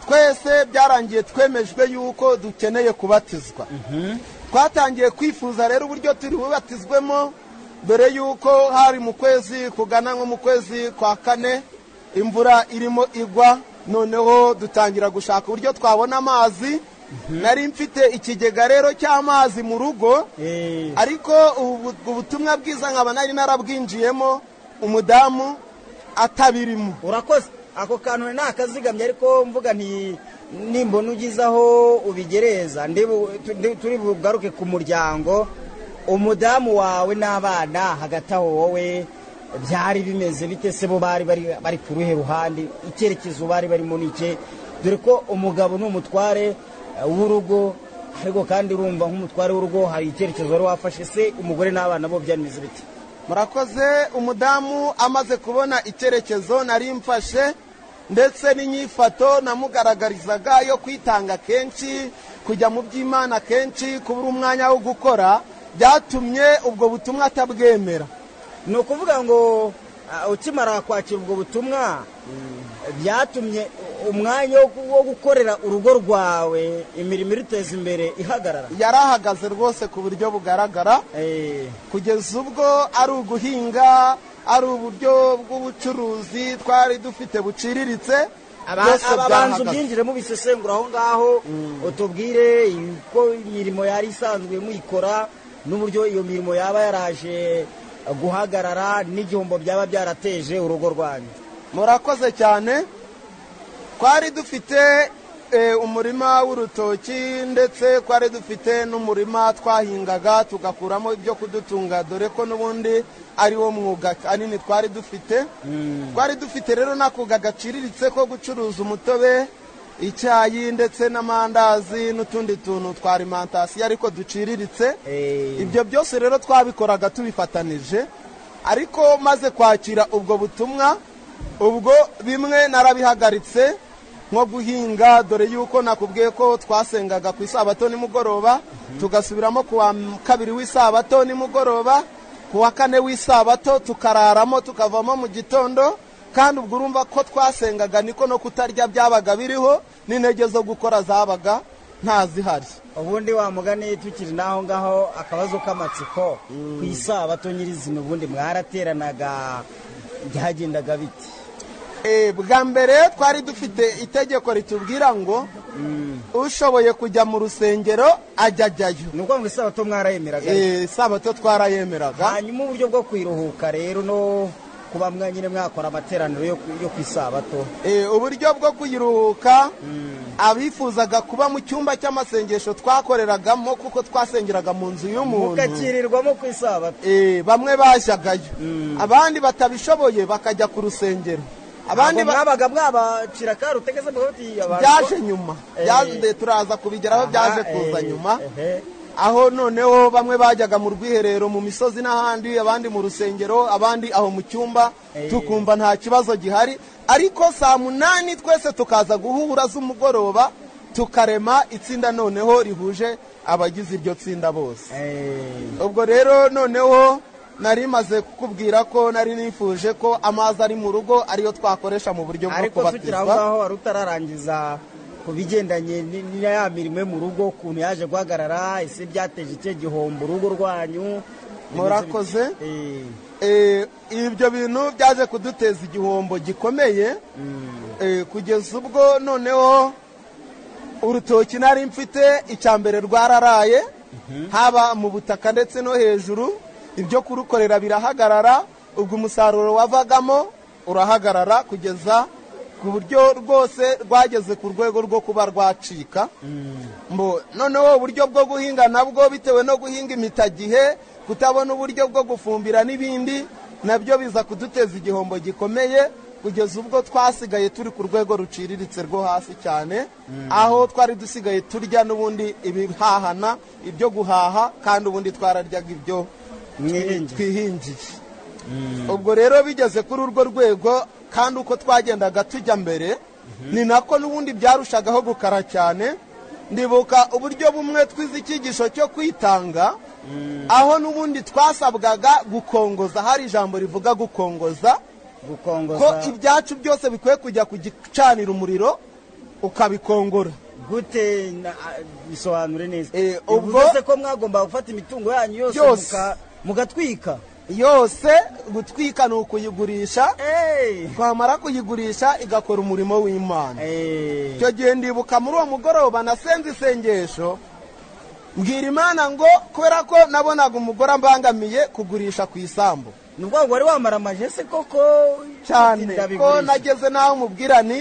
twese byarangiye twemejwe yuko dukeneye kubatizwa twatangiye kwifuza rero uburyo turi bubatizwemo mbere yuko hari mu kwezi kugana nko mu kwezi kwa kane imvura irimo igwa noneho dutangira gushaka uburyo twabona amazi nari mfite ikigega rero cy'amazi mu rugo ariko ubu- ubutumwa bwiza nkaba nari narabwinjiyemo umudamu atabirimo urakoze ako kantu nakazigamye ariko mvuga nti nimbona ugize aho ubigereza ndi bu- tu- ndi- turi bugaruke ku muryango umudamu wawe n'abana hagati aho wowe byari bimeze bite se bo bari bari bari ku ruhe ruhande icyerekezo bari barimo ni iki dore ko umugabo ni umutware eh, w'urugo ariko kandi urumva nk'umutware w'urugo hari icyerekezo wari wafashe se umugore n'abana bo byari bimeze bite murakoze umudamu amaze kubona icyerekezo nari mfashe ndetse n'inyifato namugaragarizaga yo kwitanga kenshi kujya mu by'imana kenshi kubura umwanya wo gukora byatumye ubwo butumwa atabwemera ni ukuvuga ngo ah, ukimara kwakira ubwo butumwa byatumye umwanya wo- wo gukorera urugo rwawe imirimo iruteza imbere ihagarara yari ahagaze rwose ku buryo bugaragara Eh, kugeza ubwo ari uguhinga ari uburyo bw'ubucuruzi twari dufite buciriritse aba- byose aba banza byahagaze. ubyinjire mubisesengura aho ngaho utubwire uko imirimo yari isanzwe muyikora n'uburyo iyo mirimo yaba yaraje eh, guhagarara n'igihombo byaba byarateje urugo rwanyu murakoze cyane twari dufite eh, umurima w'urutoki ndetse twari dufite n'umurima twahingaga tugakuramo ibyo kudutunga dore ko n'ubundi ari wo mwuga kanini twari dufite twari dufite rero n'akuga gaciriritse ko gucuruza umutobe icyayi ndetse n'amandazi n'utundi tuntu twa arimantasiyo ariko duciriritse Eh, ibyo byose rero twabikoraga tubifatanije ariko maze kwakira ubwo butumwa ubwo bimwe narabihagaritse nko guhinga dore yuko nakubwiye ko twasengaga ku isabato nimugoroba tugasubiramo ku wa kabiri w'isabato nimugoroba ku wa kane w'isabato tukararamo tukavamo mu gitondo kandi ubwo urumva ko twasengaga niko no kutarya byabaga biriho n'intege zo gukora zabaga ntazihari ubundi wa mugani tukiri n'aho ngaho akabazo k'amatsiko ku isabato nyirizina ubundi mwarateranaga byagendaga bite Eh, bwa mbere twari dufite itegeko ritubwira ngo ushoboye kujya mu rusengero ajya ajyayo ni ukuvuga ngo isabato mwarayemeraga Eh, isabato twarayemeraga hanyuma uburyo bwo kwiruhuka rero no kuba mwanyine mwakora amateraniro yo ku- yo ku isabato Eh, uburyo bwo kuyiruhuka abifuzaga kuba mu cyumba cy'amasengesho twakoreragamo kuko twasengeraga mu nzu y'umuntu mukakirirwamo ku isabato Eh, bamwe bajyagayo abandi batabishoboye bakajya ku rusengero abandi abandi ba- mwabaga mwabacira akaru utegeze mugahutiye abantu byaje nyuma Eh. byaje turaza kubigeraho byaje Aha, kuza eh, nyuma ehe. aho noneho bamwe bajyaga mu rwiherero mu misozi n'ahandi abandi mu rusengero abandi aho mu cyumba Eh. tukumva nta kibazo gihari ariko saa munani twese tukaza guhura z'umugoroba tukarema itsinda noneho rihuje abagize iryo tsinda bose Eh, ubwo rero noneho nari maze kukubwira ko nari nifuje ko amazi ari mu rugo ariyo twakoresha mu buryo bwo ariko tukiri aho kubatizwa ngaho wari utararangiza ku bigendanye ni- ni na ya mirimo yo mu rugo ukuntu yaje guhagarara ese byateje ikihe gihombo urugo rwanyu Murakoze. Eh, Eh, ibyo bintu byaje kuduteza igihombo gikomeye Eh, kugeza ubwo noneho urutoki nari mfite icya mbere rwararaye haba mu butaka ndetse no hejuru ibyo kurukorera birahagarara ubwo umusaruro wavagamo urahagarara kugeza ku buryo rwose rwageze ku rwego rwo kuba rwacika mbo noneho uburyo bwo guhinga nabwo bitewe no guhinga imitagihe kutabona uburyo bwo gufumbira n'ibindi nabyo biza kuduteza igihombo gikomeye kugeza ubwo twasigaye turi ku rwego ruciriritse rwo hasi cyane aho twari dusigaye turya n'ubundi ibihahana ibyo guhaha kandi ubundi twararyaga ibyo mwiringiye twihingiye ubwo rero bigeze kuri urwo rwego kandi uko twagendaga tujya mbere ni nako n'ubundi byarushagaho gukara cyane ndibuka uburyo bumwe twize icyigisho cyo kwitanga aho n'ubundi twasabwaga gukongoza hari ijambo rivuga gukongoza ko gukongoza ibyacu byose bikwiye kujya ku gicanira umuriro ukabikongora gute na- a- bisobanure neza Eh, ubwo- ubwo se ko mwagomba gufata imitungo yanyu yose Yose. muka- mugatwika yose gutwika ni ukuyigurisha Eh, twamara kuyigurisha igakora umurimo w'imana eh, icyo gihe ndibuka muri uwo mugoroba nasenze isengesho mbwira imana ngo kubera ko nabonaga umugore ambangamiye kugurisha ku isambu ni ubwo wari wamara amaje se koko cyane Ndabigurisha. ko nageze n'aho mubwira nti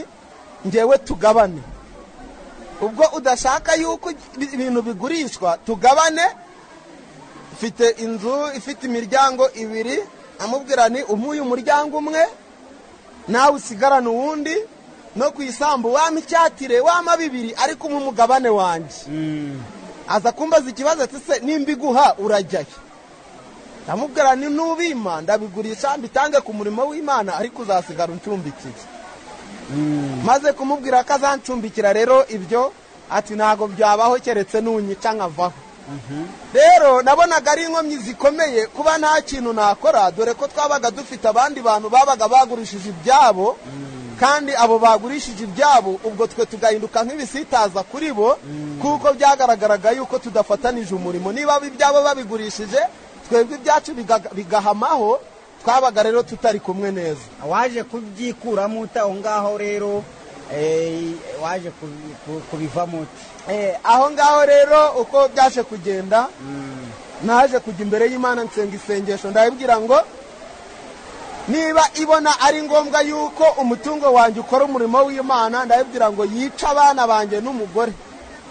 ngewe tugabane ubwo udashaka yuko ibintu bigurishwa tugabane mfite inzu ifite imiryango ibiri amubwira nti umuye umuryango umwe nawe usigarane uwundi no ku isambu wampa icyatire wampa bibiri ariko umwe umugabane wanjye aza kumbaza ikibazo ati se nimba iguha urajyayo ndamubwira ni nubima ndabigurisha mbitange ku murimo w'imana ariko uzasigara uncumbikiye maze kumubwira ko azancumbikira rero ibyo ati ntabwo byabaho keretse nunyica nkavaho rero nabonaga ari inkomyi zikomeye kuba nta kintu nakora dore ko twabaga dufite abandi bantu babaga bagurishije ibyabo kandi abo bagurishije ibyabo ubwo twe tugahinduka nk'ibisitaza kuri bo kuko byagaragaraga yuko tudafatanije umurimo niba abo ibyabo babigurishije twebwe ibyacu bigaga- bigahamaho twabaga rero tutari kumwe neza waje kubyikuramo uta aho ngaho rero eh, waje kubi- ku- kubivamo uti Eh, aho ngaho rero uko byaje kugenda naje kujya imbere y'imana nsenga isengesho ndabibwira ngo niba ibona ari ngombwa yuko umutungo wanjye ukora umurimo w'imana ndabibwira ngo yice abana banjye n'umugore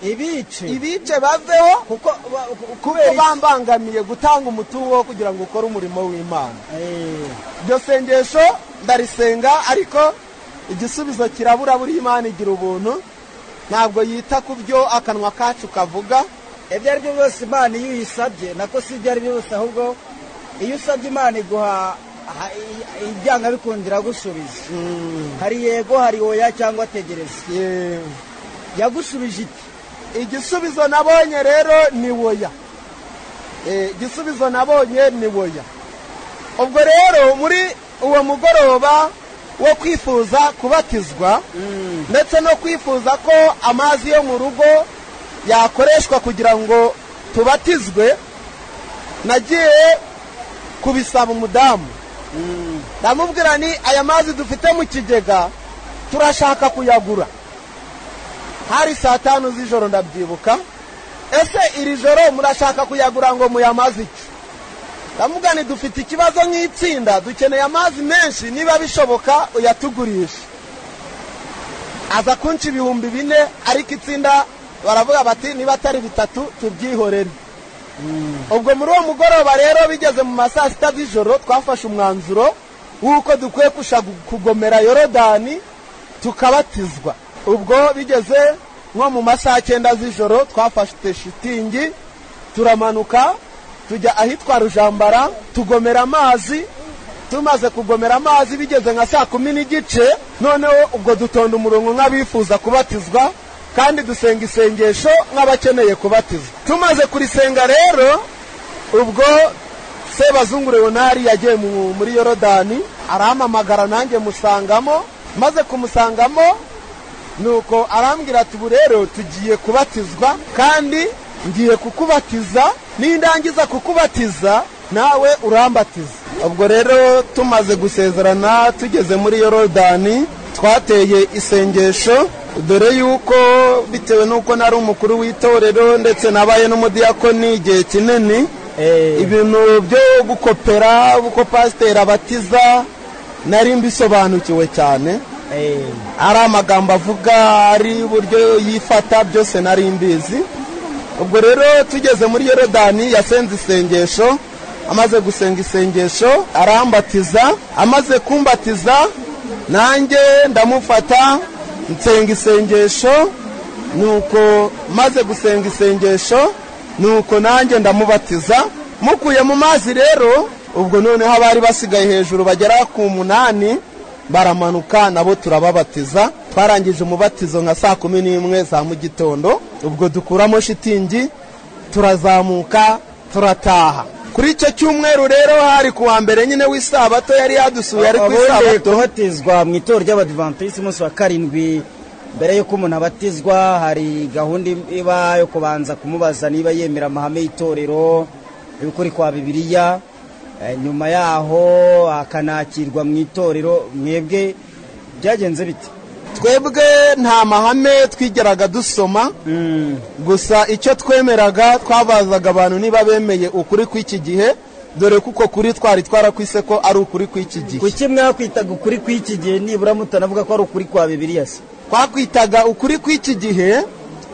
ibice ibice baveho kuko ba- ku- kuko kubera bambangamiye gutanga umutungo wo kugira ngo ukore umurimo w'imana iki? Eh, iryo sengesho ndarisenga ariko igisubizo kirabura buri imana igira ubuntu ntabwo yita ku byo akanwa kacu kavuga ibyo ari byo byose imana iyo uyisabye nako si ibyo ari byo byose ahubwo iyo usabye imana iguha aha- i- ibyanga bikundira gusubiza hari yego hari oya cyangwa ategereza Eh, yagusubije iti igisubizo nabonye rero ni woya Eh, igisubizo nabonye ni woya ubwo rero muri uwo mugoroba wo kwifuza kubatizwa ndetse no kwifuza ko amazi yo mu rugo yakoreshwa kugira ngo tubatizwe nagiye kubisaba umudamu ndamubwira ni aya mazi dufite mu kigega turashaka kuyagura hari saa tanu z'ijoro ndabyibuka ese iri joro murashaka kuyagura ngo muyamaze iki ndavuga nti dufite ikibazo nk'itsinda dukeneye amazi menshi niba bishoboka uyatugurishe aza kunshi ibihumbi bine ariko itsinda baravuga bati niba atari bitatu tubyihorere ubwo muri uwo mugoroba rero bigeze mu ma saa sita z'ijoro twafashe umwanzuro w'uko dukwiye kusha kugomera yorodani tukabatizwa ubwo bigeze nko mu ma saa cyenda z'ijoro twafashe shitingi turamanuka tujya ahitwa rujambara tugomera amazi tumaze kugomera amazi bigeze nka saa kumi n'igice noneho ubwo dutonda umurongo nk'abifuza kubatizwa kandi dusenga isengesho nk'abakeneye kubatizwa tumaze kurisenga rero ubwo sebazungu leonari yagiye mu- muri yorodani arampamagara nanjye musangamo maze kumusangamo nuko arambwira ati ubu rero tugiye kubatizwa kandi ngiye kukubatiza nindangiza kukubatiza nawe urambatiza ubwo rero tumaze gusezerana tugeze muri yorodani twateye isengesho dore yuko bitewe n'uko nari umukuru w'itorero ndetse nabaye n'umudiyakoni igihe kinini ibintu byo gukopera uko pasiteri abatiza nari mbisobanukiwe cyane ari amagambo avuga ari uburyo yifata byose nari mbizi ubwo rero tugeze muri yorodani yasenze isengesho amaze gusenga isengesho arambatiza amaze kumbatiza nanjye ndamufata nsenga isengesho nuko maze gusenga isengesho nuko nanjye ndamubatiza mukuye mu mazi rero ubwo noneho abari basigaye hejuru bagera ku munani baramanuka nabo turababatiza twarangije umubatizo nka saa kumi n'imwe za mu gitondo ubwo dukuramo shitingi turazamuka turataha kuri icyo cyumweru rero hari ku wa mbere nyine w'isabato yari yadusuye ari ku abongeye isabato kubatizwa mu itorero ry'abadivantisiti umunsi wa karindwi mbere y'uko umuntu abatizwa hari gahunda iba yo kubanza kumubaza niba yemera amahame y'itorero y'ukuri kwa bibiliya Eh, nyuma yaho akanakirwa mu itorero mwebwe byagenze bite twebwe nta mahame twigeraga dusoma gusa icyo twemeraga twabazaga abantu niba bemeye ukuri kw'iki gihe dore kuko kuri twari twarakwise ko ari ukuri kw'iki gihe kuki mwakwitaga ukuri kw'iki gihe nibura mutanavuga ko ari ukuri kwa bibiliya se twakwitaga ukuri kw'iki gihe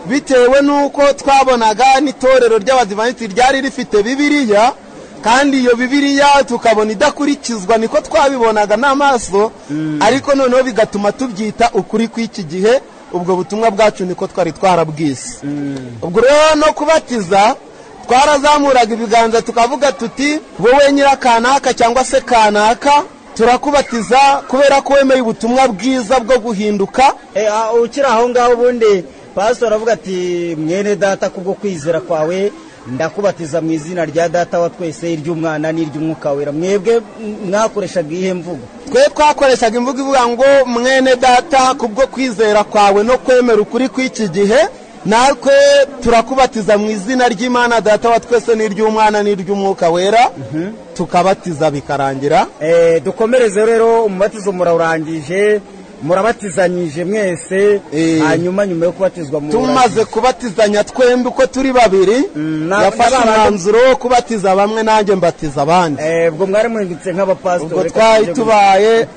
bitewe n'uko twabonaga n'itorero ry'abadivaniti ryari rifite bibiliya kandi iyo bibiliya tukabona idakurikizwa niko twabibonaga n'amaso ariko noneho bigatuma tubyita ukuri kw'iki gihe ubwo butumwa bwacu niko twari twarabwise ubwo rero no kubatiza twarazamuraga ibiganza tukavuga tuti wowe nyirakanaka cyangwa se kanaka turakubatiza kubera ko wemeye ubutumwa bwiza bwo guhinduka Eh, ah, ukiri aho ngaho ubundi pasitoro aravuga ati mwene data kubwo kwizera kwawe ndakubatiza mu izina rya data wa twese iry'umwana n'iry'umwuka wera mwebwe m- mwakoreshaga ihe mvugo twe twakoreshaga imvugo ivuga ngo mwene data kubwo kwizera kwawe no kwemera ukuri kw'iki gihe natwe turakubatiza mu izina ry'imana data wa twese n'iry'umwana n'iry'umwuka wera tukabatiza bikarangira Eh, dukomereze rero umubatizo murawurangije murabatizanyije mwese Eh. hanyuma nyuma yo kubatizwa mu tumaze kubatizanya twembi uko turi babiri na- yafashe na ba bandi- umwanzuro wo kubatiza bamwe nanjye mbatiza abandi ubwo mwari muhindutse nk'abapasitori ubwo reka twari tujye mu- tubaye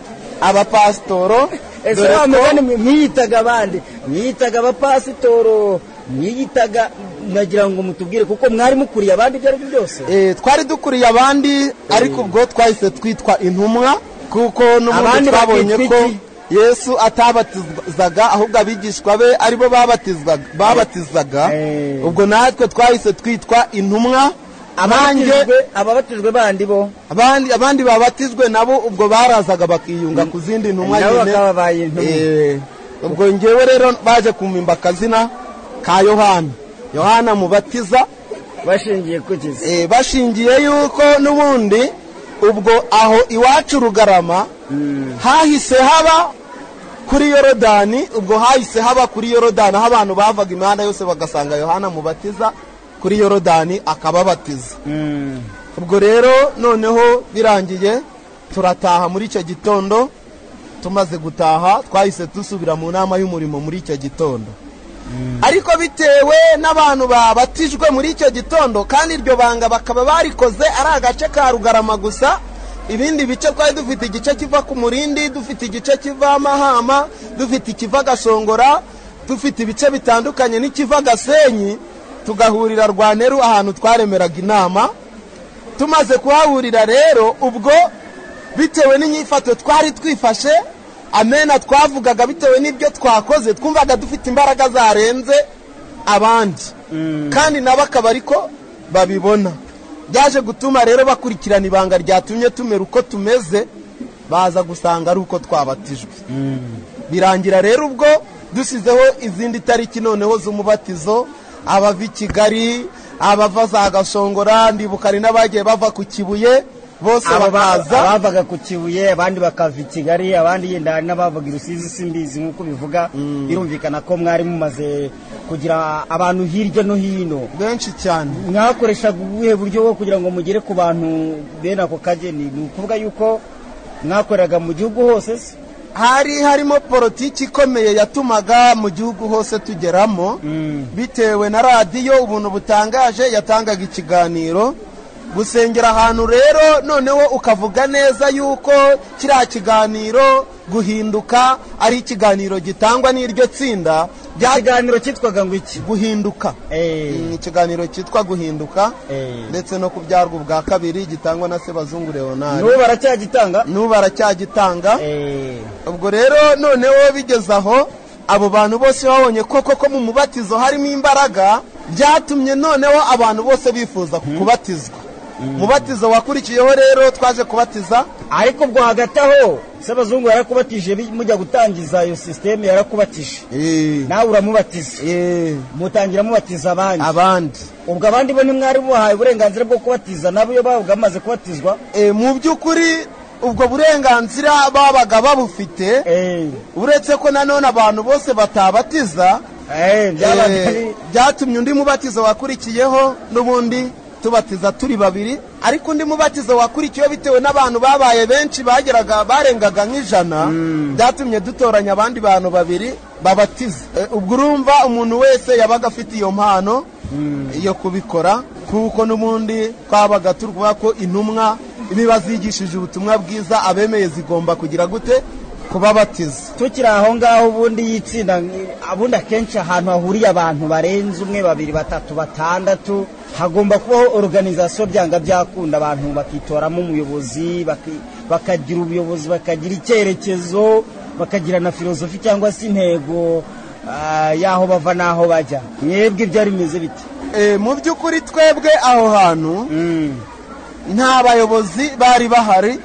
abapasitoro ese dore wa ko- mugani mwe mwiyitaga abandi mwiyitaga abapasitoro mwiyitaga nagira ngo mutubwire kuko mwari mukuriye abandi ibyo ari byo byose Eh, twari dukuriye abandi ariko ubwo twahise twitwa intumwa kuko n'ubundi Abandi twabonye bakitwa ko iki? yesu atabatizaga ahubwo abigishwa be aribo babatizwaga- babatizaga Eh. ubwo natwe twahise twitwa intumwa abanjye Ababatijwe- ababatijwe bandi bo abandi abandi babatizwe nabo ubwo barazaga bakiyunga ku zindi ntumwa Nabo nyine. bakababaye intumwa. Eh, ubwo ngewe rero baje kumimba akazina ka yohana yohana mubatiza bashingiye ku kizi Eh, bashingiye yuko n'ubundi ubwo aho iwacu rugarama hahise haba kuri yorodani ubwo hahise haba kuri yorodani aho abantu bavaga imihanda yose bagasanga yohana mubatiza kuri yorodani akababatiza ubwo rero noneho birangiye turataha muri icyo gitondo tumaze gutaha twahise dusubira mu nama y'umurimo muri icyo gitondo ariko bitewe n'abantu babatijwe muri icyo gitondo kandi iryo banga bakaba barikoze ari agace ka rugarama gusa ibindi bice twari dufite igice kiva ku murindi dufite igice kiva mahama dufite ikiva gasongora dufite ibice bitandukanye n'ikiva gasenyi tugahurira rwanteru ahantu twaremeraga inama tumaze kuhahurira rero ubwo bitewe n'inyifato twari twifashe amena twavugaga bitewe n'ibyo twakoze twumvaga dufite imbaraga zarenze abandi kandi nabo akaba ariko babibona byaje gutuma rero bakurikirana ibanga ryatumye tumera uko tumeze baza gusanga ari uko twabatijwe birangira rero ubwo dusizeho izindi tariki noneho z'umubatizo abava i kigali abava za gasongora ndibuka hari n'abagiye bava ku kibuye bose Aba- bakaza abavaga ku kibuye abandi bakava i kigali abandi yenda hari n'abavaga i rusizi simbizi nk'uko bivuga birumvikana ko mwari mumaze kugira abantu hirya no hino benshi cyane mwakoreshaga ubuhe buryo bwo kugira ngo mugere ku bantu bene ako kageni ni ukuvuga yuko mwakoreraga mu gihugu hose se hari harimo politiki ikomeye yatumaga mu gihugu hose tugeramo bitewe na radiyo ubuntu butangaje yatangaga ikiganiro gusengera ahantu rero noneho ukavuga neza yuko kiriya kiganiro guhinduka ari ikiganiro gitangwa n'iryo tsinda bya ikiganiro cyitwaga ngo iki guhinduka Eh, ni ikiganiro cyitwa guhinduka Eh. ndetse no kubyarwa ubwa kabiri gitangwa na sebazungu leonard n'ubu baracyagitanga n'ubu baracyagitanga Eh, ubwo rero noneho bigeze aho abo bantu bose babonye koko ko mu mubatizo harimo imbaraga byatumye noneho abantu bose bifuza kubatizwa umubatizo wakurikiyeho rero twaje kubatiza ariko ubwo hagati aho se abazungu yarakubatije bi- mujya gutangiza iyo sisiteme yarakubatije nawe uramubatiza Eh, mutangira mubatiza abandi abandi ubwo abandi bo ntimwari mubahaye uburenganzira bwo kubatiza nabo iyo babaga bamaze kubatizwa Eh, mu by'ukuri ubwo burenganzira babaga babufite Eh, uretse ko nanone abantu bose batabatiza eh, byabaga Eh, ari- byatumye undi mubatizo wakurikiyeho n'ubundi tubatiza turi babiri ariko undi mubatizo wakurikiyeho bitewe n'abantu babaye benshi bageraga barengaga nk'ijana byatumye dutoranya abandi bantu babiri babatiza Eh, ubwo urumva umuntu wese yabaga afite iyo mpano yo kubikora kuko n'ubundi twabaga tuvuga ko intumwa niba zigishije ubutumwa bwiza abemeye zigomba kugira gute kubabatiza tukiri aho ngaho ubundi y'itsinda ubundi akenshi ahantu hahuriye abantu barenze umwe babiri batatu batandatu hagomba kubaho organizasiyo byanga byakunda abantu bakitoramo umuyobozi baki- bakagira ubuyobozi bakagira icyerekezo bakagira na filozofi cyangwa se intego ah, y'aho bava n'aho bajya mwebwe byari bimeze bite Eh, mu by'ukuri twebwe aho hantu Mm. nta bayobozi bari bahari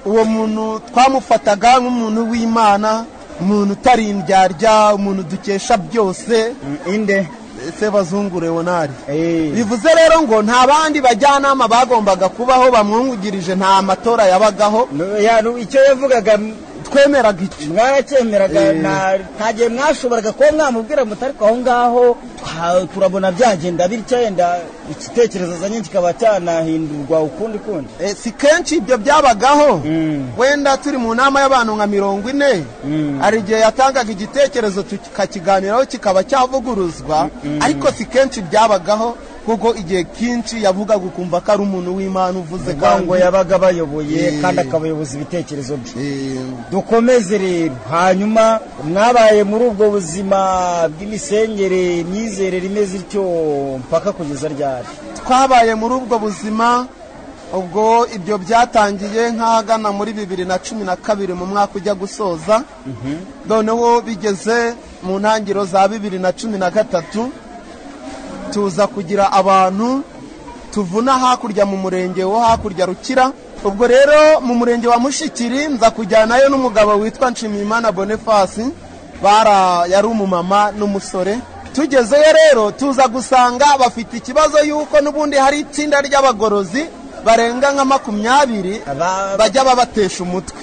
uwo muntu twamufataga nk'umuntu w'imana umuntu utari indyarya umuntu dukesha byose inde se bazungu leonari Eh, bivuze rero ngo nta bandi bajyanama bagombaga kubaho bamwungirije nta matora yabagaho no- ya- no- icyo yavugaga twemeraga iki mwaracyemeraga Eh. na- nta gihe mwashoboraga kuba mwamubwira muti ariko aho ngaho twa- turabona byagenda bityo yenda igitekerezo azanye kikaba cyanahindurwa ukundi kundi Eh, si kenshi ibyo byabagaho Mm. wenda turi mu nama y'abantu nka mirongo ine hari igihe yatangaga igitekerezo tukakiganiraho kikaba cyavuguruzwa ariko si kenshi byabagaho kuko igihe kenshi yavugaga ukumva ko ari umuntu w'imana uvuze ngo yabaga bayoboye Eh. kandi akabayoboza ibitekerezo bye Eh, dukomeze rero hanyuma mwabaye muri ubwo buzima bw'imisengere imyizerere imeze ityo mpaka kugeza ryari twabaye muri ubwo buzima ubwo ibyo byatangiye nk'ahagana muri bibiri na cumi na kabiri mu mwaka ujya gusoza noneho bigeze mu ntangiriro za bibiri na cumi na gatatu tuza kugira abantu tuvuna hakurya mu murenge wo hakurya rukira ubwo rero mu murenge wa mushikiri nza kujyanayo n'umugabo witwa nshimiyimana bonifasi bara yari umumama n'umusore tugezeyo rero tuza gusanga bafite ikibazo y'uko n'ubundi hari itsinda ry'abagorozi barenga nka makumyabiri Aba- bajya babatesha umutwe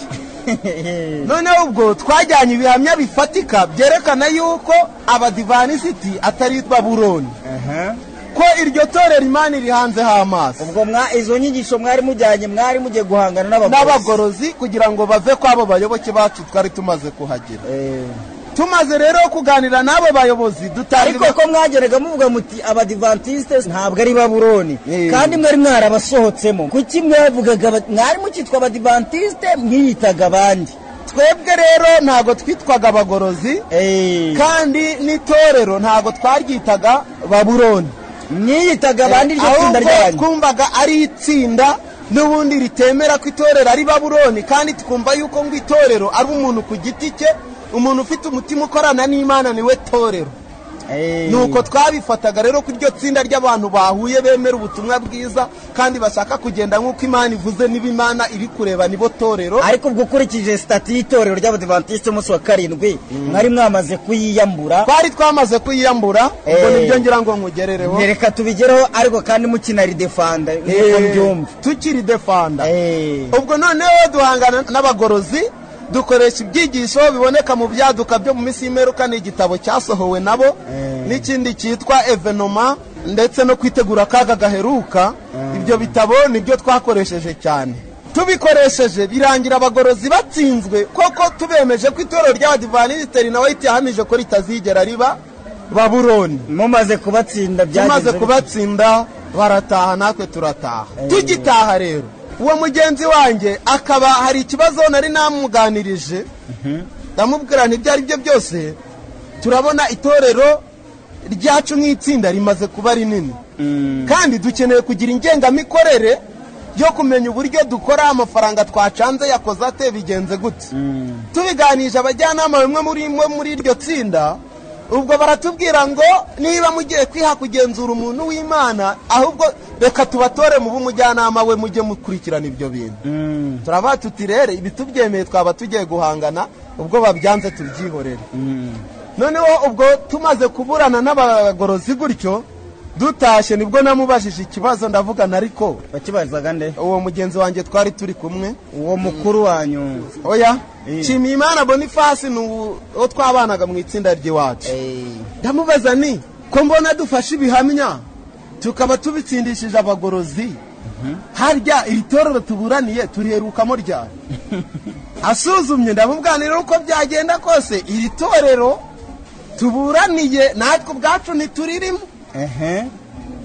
noneho ubwo twajyanye ibihamya bifatika byerekana y'uko abadivanisiti ataritwa buroni ko iryo torero imana irihanze amaso ubwo mwa izo nyigisho mwari mujyanye mwari mugiye guhangana n'abagorozi n'abagorozi kugira ngo bave ku abo bayoboke bacu twari tumaze kuhagera Eh, tumaze rero kuganira n'abo bayobozi dutanga ariko ko mwageraga muvuga muti abadivantisite ntabwo ari babuloni Eh. kandi mwari mwarabasohotsemo kuki mwavugaga aba- mwari mukitwa abadivantisite mwiyitaga abandi twebwe rero ntabwo twitwaga abagorozi Eh, kandi n'itorero ntabwo twaryitaga baburoni mwiyitaga abandi iryo tsinda ahubwo ryanyu twumvaga ari itsinda n'ubundi ritemera ko itorero ari baburoni kandi twumva yuko ngo itorero ari umuntu ku giti cye umuntu ufite umutima ukorana n'imana niwe torero Eh. nuko twabifataga rero ko iryo tsinda ry'abantu bahuye bemera ubutumwa bwiza kandi bashaka kugenda nk'uko imana ivuze niba imana iri kureba nibo torero ariko ubwo ukurikije sitati y'itorero ry'abadivantisite umunsi wa karindwi mwari mwamaze kuyiyambura twari twamaze kuyiyambura ubwo Eh. nibyo ngira ngo nkugerereho reka tubigereho ariko kandi mukinaridefanda nk'uko Eh, mbyumva tukiri defanda Eh. ubwo noneho duhangana n'abagorozi dukoresha ibyigisho biboneka mu byaduka byo mu minsi y'imperuka ni igitabo cyasohowe nabo n'ikindi cyitwa evenoma ndetse no kwitegura akaga gaheruka ibyo bitabo nibyo twakoresheje cyane tubikoresheje birangira abagorozi batsinzwe koko tubemeje ko itorero ry'abadivanisiteri nawe ritahamije ko ritazigera riba baburoni mumaze kubatsinda tumaze byagenze bite? kubatsinda barataha natwe turataha tugitaha rero uwo mugenzi wanjye akaba hari ikibazo nari namuganirije ndamubwira nti ibyo ari byo byose turabona itorero ryacu nk'itsinda rimaze kuba rinini kandi dukeneye kugira ingengamikorere yo kumenya uburyo dukora amafaranga twacanze yakoze ate bigenze gute tubiganije abajyanama bimwe muri imwe muri iryo tsinda ubwo baratubwira ngo niba mugiye kwiha kugenzura umuntu w'imana ahubwo reka tubatore mu b'umujyanama we mujye mukurikirana ibyo bintu turavuga tuti rero ibi tubyemeye twaba tugiye guhangana ubwo babyanze tubyihorere noneho ubwo tumaze kuburana n'abagorozi gutyo dutashye nibwo namubajije ikibazo ndavuga na ariko bakibarizaga nde uwo mugenzi wanjye twari turi kumwe uwo mukuru wanyu oya Eh. nshimiyimana bonifasi ni uwo twabanaga mu itsinda ry'iwacu Eh, ndamubaza ni ko mbona dufashe ibihamya tukaba tubitsindishije abagorozi harya iri torero tuburaniye turiherukamo ryari asuzumye ndamubwanira uko byagenda kose iri torero tuburaniye natwe ubwacu ntituririmo ehe.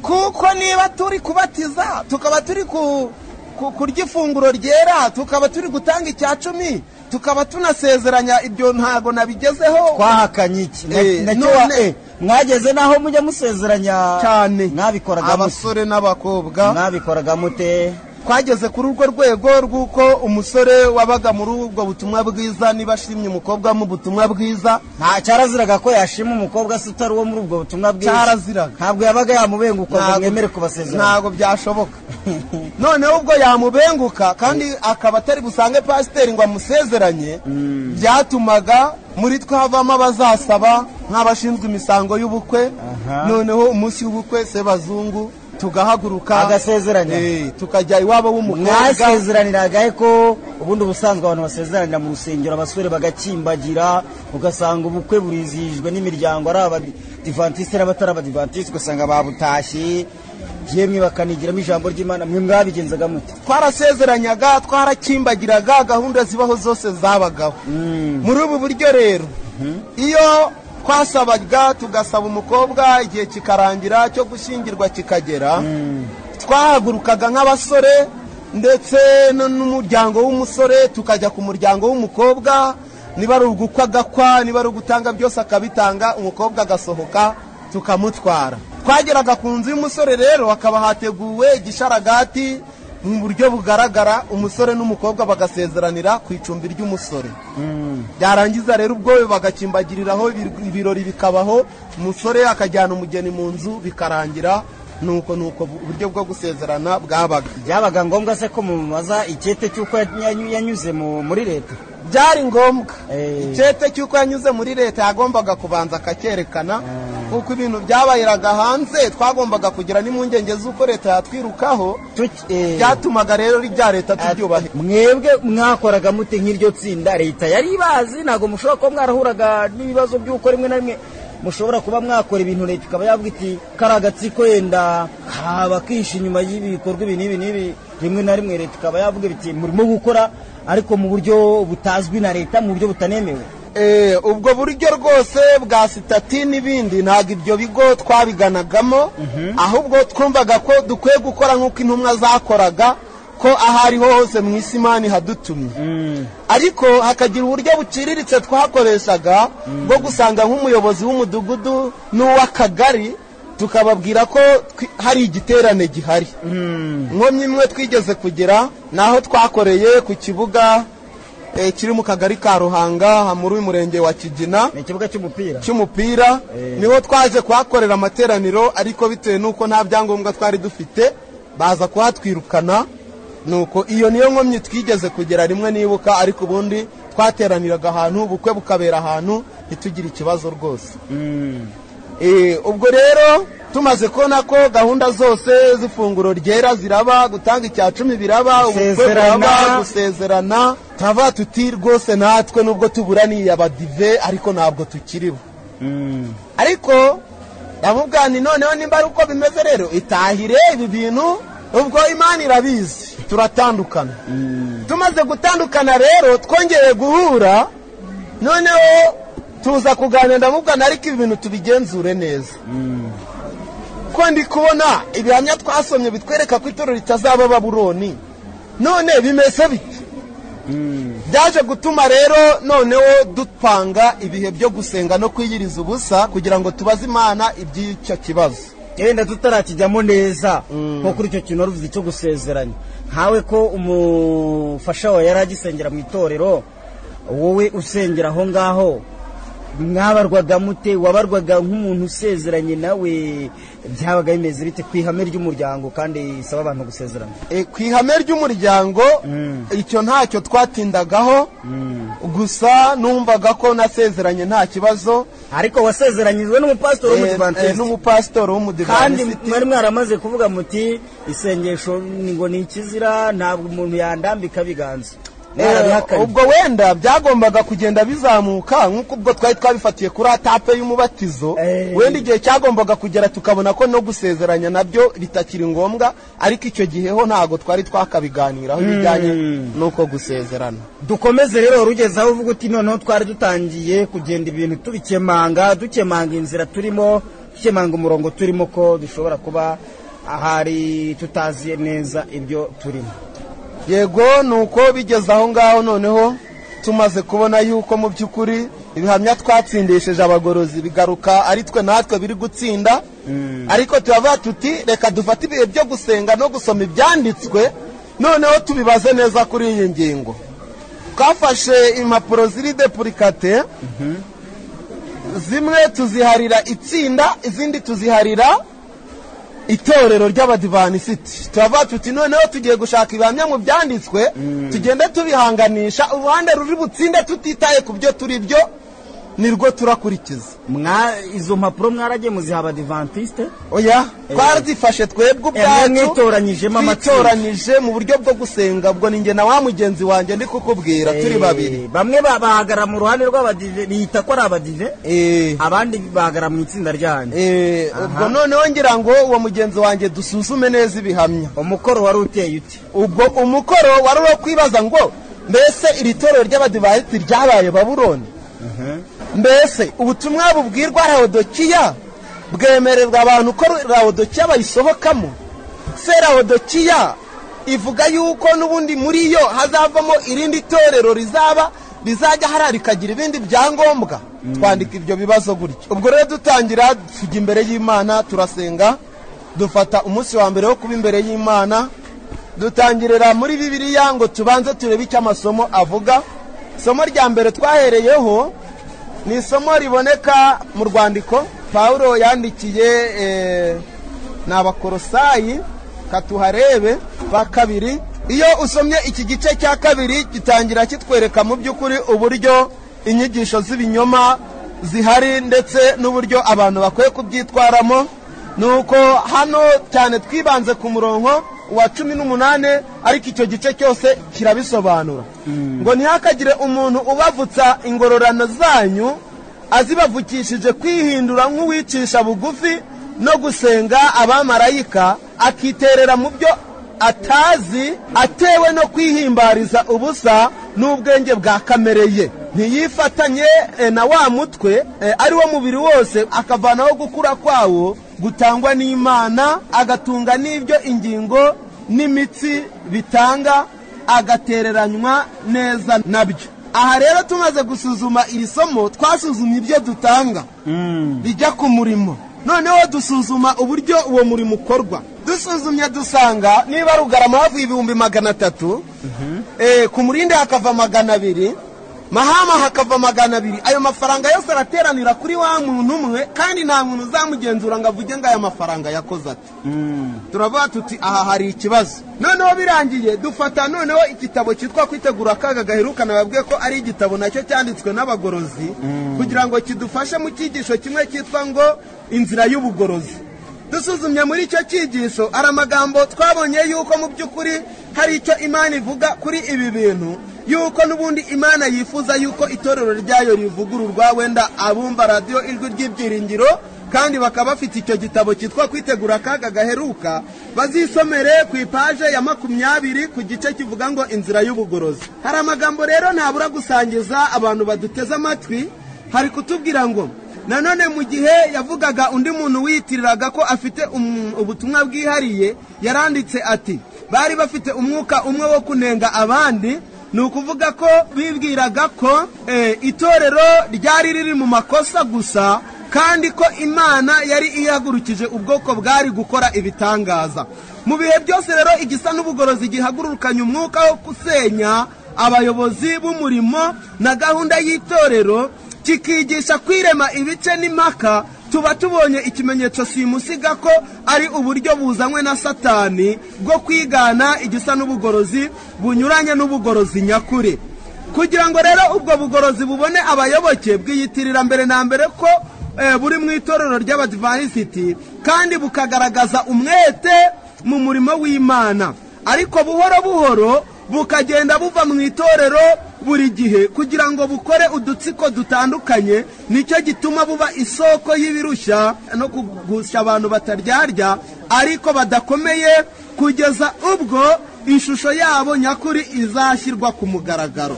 kuko niba turi kubatiza tukaba turi ku, ku, kurya ifunguro ryera tukaba turi gutanga icya cumi tukaba tunasezeranya ibyo ntabwo nabigezeho twahakanye iki Na- Eh, na cyo none- wa- eh, mwageze n'aho mujya musezeranya cyane mwabikoraga mute abasore n'abakobwa mwabikoraga mute twageze kuri urwo rwego rw'uko umusore wabaga muri ubwo butumwa bwiza niba ashimye umukobwa mu butumwa bwiza nta cyaraziraga ko yashima umukobwa se utari uwo muri ubwo butumwa bwiza Cyaraziraga. ntabwo yabaga yamubenguka ngo Ntabwo- mwemere kubasezeranya ntabwo byashoboka noneho ubwo yamubenguka kandi akaba atari busange pasiteri ngo amusezeranye byatumaga muri twe havamo abazasaba nk'abashinzwe imisango y'ubukwe Aha. noneho umunsi w'ubukwe sebazungu tugahaguruka Agasezeranya. Eh, tukajya iwabo w'umukobwa mwasezeraniraga he ko ubundi ubusanzwe abantu basezeranira mu rusengero abasore bagakimbagira ugasanga ubukwe burizihijwe n'imiryango ari abadivantisite n'abatari abadivantisite ugasanga babutashye yemwe bakanigiramo ijambo ry'imana mwe mwabigenzaga mute twarasezeranyaga twarakimbagiraga gahunda zibaho zose zabagaho muri ubu buryo rero iyo twasabaga tugasaba umukobwa igihe kikarangira cyo gushyingirwa kikagera twahagurukaga nk'abasore ndetse no- n'umuryango w'umusore tukajya ku muryango w'umukobwa niba ari ugukwa agakwa niba ari ugutanga byose akabitanga umukobwa agasohoka tukamutwara twageraga ku nzu y'umusore rero hakaba hateguwe igisharagati mu buryo bugaragara umusore n'umukobwa bagasezeranira ku icumbi ry'umusore byarangiza rero ubwo bagakimbagiriraho ibir- ibirori bikabaho umusore akajyana umugeni mu nzu bikarangira nuko nuko uburyo bwo gusezerana bwabaga byabaga ngombwa se ko mumubaza icyete cy'uko yanyu- yanyuze mu- muri leta byari ngombwa Eh. icyete cy'uko yanyuze muri leta yagombaga kubanza akacyerekana kuko ibintu byabayiraga hanze twagombaga kugira n'impungenge z'uko leta yatwirukaho Tuki- eh, byatumaga rero rya leta tubyubahe mwebwe mwakoraga mute nk'iryo tsinda leta yari ibazi ntabwo mushobora kuba mwarahuraga n'ibibazo by'uko rimwe na rimwe mushobora kuba mwakora ibintu leta ikaba yavuga iti kari agatsiko yenda kaba kishi inyuma y'ibikorwa ibi n'ibi n'ibi rimwe na rimwe leta ikaba yavuga iti murimo gukora ariko mu buryo butazwi na leta mu buryo butanemewe Eh, ubwo buryo rwose bwa sitati n'ibindi ntabwo ibyo bigo twabiganagamo ahubwo twumvaga ko dukwiye gukora nk'uko intumwa zakoraga ko aho ariho hose mu isi imana ihadutumye ariko hakagira uburyo buciriritse twakoreshaga bwo gusanga nk'umuyobozi w'umudugudu n'uw'akagari tukababwira ko twi- hari igiterane gihari nkomyi imwe twigeze kugera naho twakoreye ku kibuga eh, kiri mu kagari ka ruhanga muri uyu murenge wa kigina ni ikibuga cy'umupira cy'umupira niho twaje kuhakorera amateraniro ariko bitewe n'uko nta byangombwa twari dufite baza kuhatwirukana nuko iyo niyo nkomyi twigeze kugera rimwe nibuka ariko ubundi twateraniraga ahantu ubukwe bukabera ahantu ntitugire ikibazo rwose Eh, ubwo rero tumaze kubona ko gahunda zose z'ifunguro ryera ziraba gutanga icya cumi biraba ubukwe Gusezerana. buraba gusezerana tava tuti rwose natwe nubwo tuburaniye abadive ariko ntabwo tukiribo ariko ndamubwira nti noneho nimba ari uko bimeze rero itahire ibi bintu ubwo imana irabizi turatandukana tumaze gutandukana rero twongeye guhura noneho tuza kuganira ndamubwira ariko ibi bintu tubigenzure neza ko ndi kubona ibihamya twasomye bitwereka ko itorero ritazaba baburoni none bimeze bite byaje gutuma rero noneho dupanga ibihe byo gusenga no kwiyiriza ubusa kugira ngo tubaze imana iby'icyo kibazo yenda tutarakijyamo neza nko kuri icyo kintu waruvuze cyo gusezeranya nkawe ko umufasha wawe yari agisengera mu itorero wowe usengera aho ngaho mwabarwaga mute wabarwaga nk'umuntu usezeranye nawe byabaga bimeze bite ku ihame ry'umuryango kandi isaba abantu gusezerana E, ku ihame ry'umuryango icyo ntacyo twatindagaho gusa numvaga ko nasezeranye nta kibazo ariko wasezeranyijwe n'umupasitori Eh, eh, w'umudivantisi n'umupasitori kandi w'umudivanisiti mwari mwaramaze kuvuga muti isengesho ni ngo ni ikizira ntabwo umuntu yandambika biganza Eh, mwarabihakanye ubwo wenda byagombaga kugenda bizamuka nk'uko ubwo twari twabifatiye kuri atape y'umubatizo Eh. wenda igihe cyagombaga kugera tukabona ko no gusezeranya nabyo bitakiri ngombwa ariko icyo gihe ho ntabwo twari twakabiganiraho ibijyanye n'uko gusezerana dukomeze rero rugeze aho uvuga uti noneho twari dutangiye kugenda ibintu tubikemanga dukemanga inzira turimo dukemanga umurongo turimo ko dushobora kuba ahari tutazi neza ibyo turimo yego ni uko bigeze aho ngaho noneho tumaze kubona yuko mu by'ukuri ibihamya twatsindishije abagorozi bigaruka ari twe natwe biri gutsinda ariko turavuga tuti reka dufate ibihe byo gusenga no gusoma ibyanditswe noneho tubibaze neza kuri iyi ngingo twafashe impapuro ziri depurikate zimwe tuziharira itsinda izindi tuziharira itorero ry'abadivanisiti turavuga tuti noneho tugiye gushaka ibihamya mu byanditswe tugende tubihanganisha uruhande ruri butsinde tutitaye ku byo turi byo ni rwo turakurikiza Mwa- izo mpapuro mwaragiye muziha abadivantisite oya twarazifashe twebwe Eh, ubwacu mwitoranyijemo amatsinda. twitoranyije mu buryo bwo gusenga ubwo ni njye na wa mugenzi wanjye ndi kukubwira turi babiri Eh, bamwe ba- bahagarara mu ruhande rw'abadive bita ko ari abadive Eh, abandi bahagarara mu itsinda ryanyu eh, ubwo noneho ngira ngo uwo mugenzi wanjye dusuzume neza ibihamya umukoro wari uteye uti ubwo umukoro wari uwo kwibaza ngo mbese iri torero ry'abadivayisti ryabaye babuloni mbese ubutumwa bubwirwa rawodokiya bwemererwa abantu ko rawodokiya bayisohokamo se rawodokiya ivuga yuko n'ubundi muri yo hazavamo irindi torero rizaba rizajya hariya rikagira ibindi byangombwa twandika ibyo bibazo gutyo ubwo rero dutangira tujya imbere y'imana turasenga dufata umunsi wa mbere wo kuba imbere y'imana dutangirira muri bibiliya ngo tubanze turebe icyo amasomo avuga isomo rya mbere twahereyeho ni isomo riboneka mu rwandiko pawulo yandikiye eh, ni abakorosayi katuharebe ba kabiri iyo usomye iki gice cya kabiri gitangira kitwereka mu by'ukuri uburyo inyigisho z'ibinyoma zihari ndetse n'uburyo abantu bakwiye kubyitwaramo ni uko hano cyane twibanze ku murongo wa cumi n'umunani ariko icyo gice cyose kirabisobanura ngo ntihakagire umuntu ubavutsa ingororano zanyu azibavukishije kwihindura nk'uwicisha bugufi no gusenga abamarayika akiterera mu byo atazi atewe no kwihimbariza ubusa n'ubwenge bwa kamere ye ntiyifatanye eh, na wa mutwe eh, ari wo mubiri wose akavanaho gukura kwawo gutangwa n'imana agatunga n'ibyo ingingo n'imitsi bitanga agatereranywa neza nabyo aha rero tumaze gusuzuma iri somo twasuzumye ibyo dutanga bijya ku murimo noneho dusuzuma uburyo uwo murimo ukorwa dusuzumye dusanga niba ari ugarama havuye ibihumbi magana atatu eh, ku murinde hakava magana abiri mahama hakava magana abiri ayo mafaranga yose arateranira kuri wa muntu umwe kandi nta muntu uzamugenzura ngo avuge ngo aya mafaranga yakoze ati turavuga tuti aha hari ikibazo noneho birangiye dufata noneho igitabo cyitwa kwitegura akaga gaherukana babwiye ko ari igitabo nacyo cyanditswe n'abagorozi kugira ngo kidufashe mu cyigisho kimwe cyitwa ngo inzira y'ubugorozi dusuzumye muri icyo cyigisho hari amagambo twabonye yuko mu by'ukuri hari icyo imana ivuga kuri ibi bintu yuko n'ubundi imana yifuza yuko itorero ryayo rivugururwa wenda abumva radiyo ijwi ry'ibyiringiro kandi bakaba bafite icyo gitabo cyitwa kwitegura akaga gaheruka bazisomere ku ipaje ya makumyabiri ku gice kivuga ngo inzira y'ubugorozi hari amagambo rero ntabura gusangiza abantu baduteze amatwi hari kutubwira ngo nanone mu gihe yavugaga undi muntu wiyitiriraga ko afite um- ubutumwa bwihariye yaranditse ati bari bafite umwuka umwe wo kunenga abandi ni ukuvuga ko bibwiraga ko eh, itorero ryari riri mu makosa gusa kandi ko imana yari ihagurukije ubwoko bwari gukora ibitangaza mu bihe byose rero igisa n'ubugorozi gihagurukanye umwuka wo gusenya abayobozi b'umurimo na gahunda y'itorero kikigisha kwirema ibice n'impaka tuba tubonye ikimenyetso simusiga ko ari uburyo buzanywe na satani bwo kwigana igisa n'ubugorozi bunyuranye n'ubugorozi nyakuri kugira ngo rero ubwo bugorozi bubone abayoboke bwiyitirira mbere na mbere ko eh, buri mu itorero ry'abadivanisiti kandi bukagaragaza umwete mu murimo w'imana ariko buhoro buhoro bukagenda buva mu itorero buri gihe kugira ngo bukore udutsiko dutandukanye nicyo gituma buba isoko y'ibirushya no kugusha abantu bataryarya ariko badakomeye kugeza ubwo ishusho yabo nyakuri izashyirwa ku mugaragaro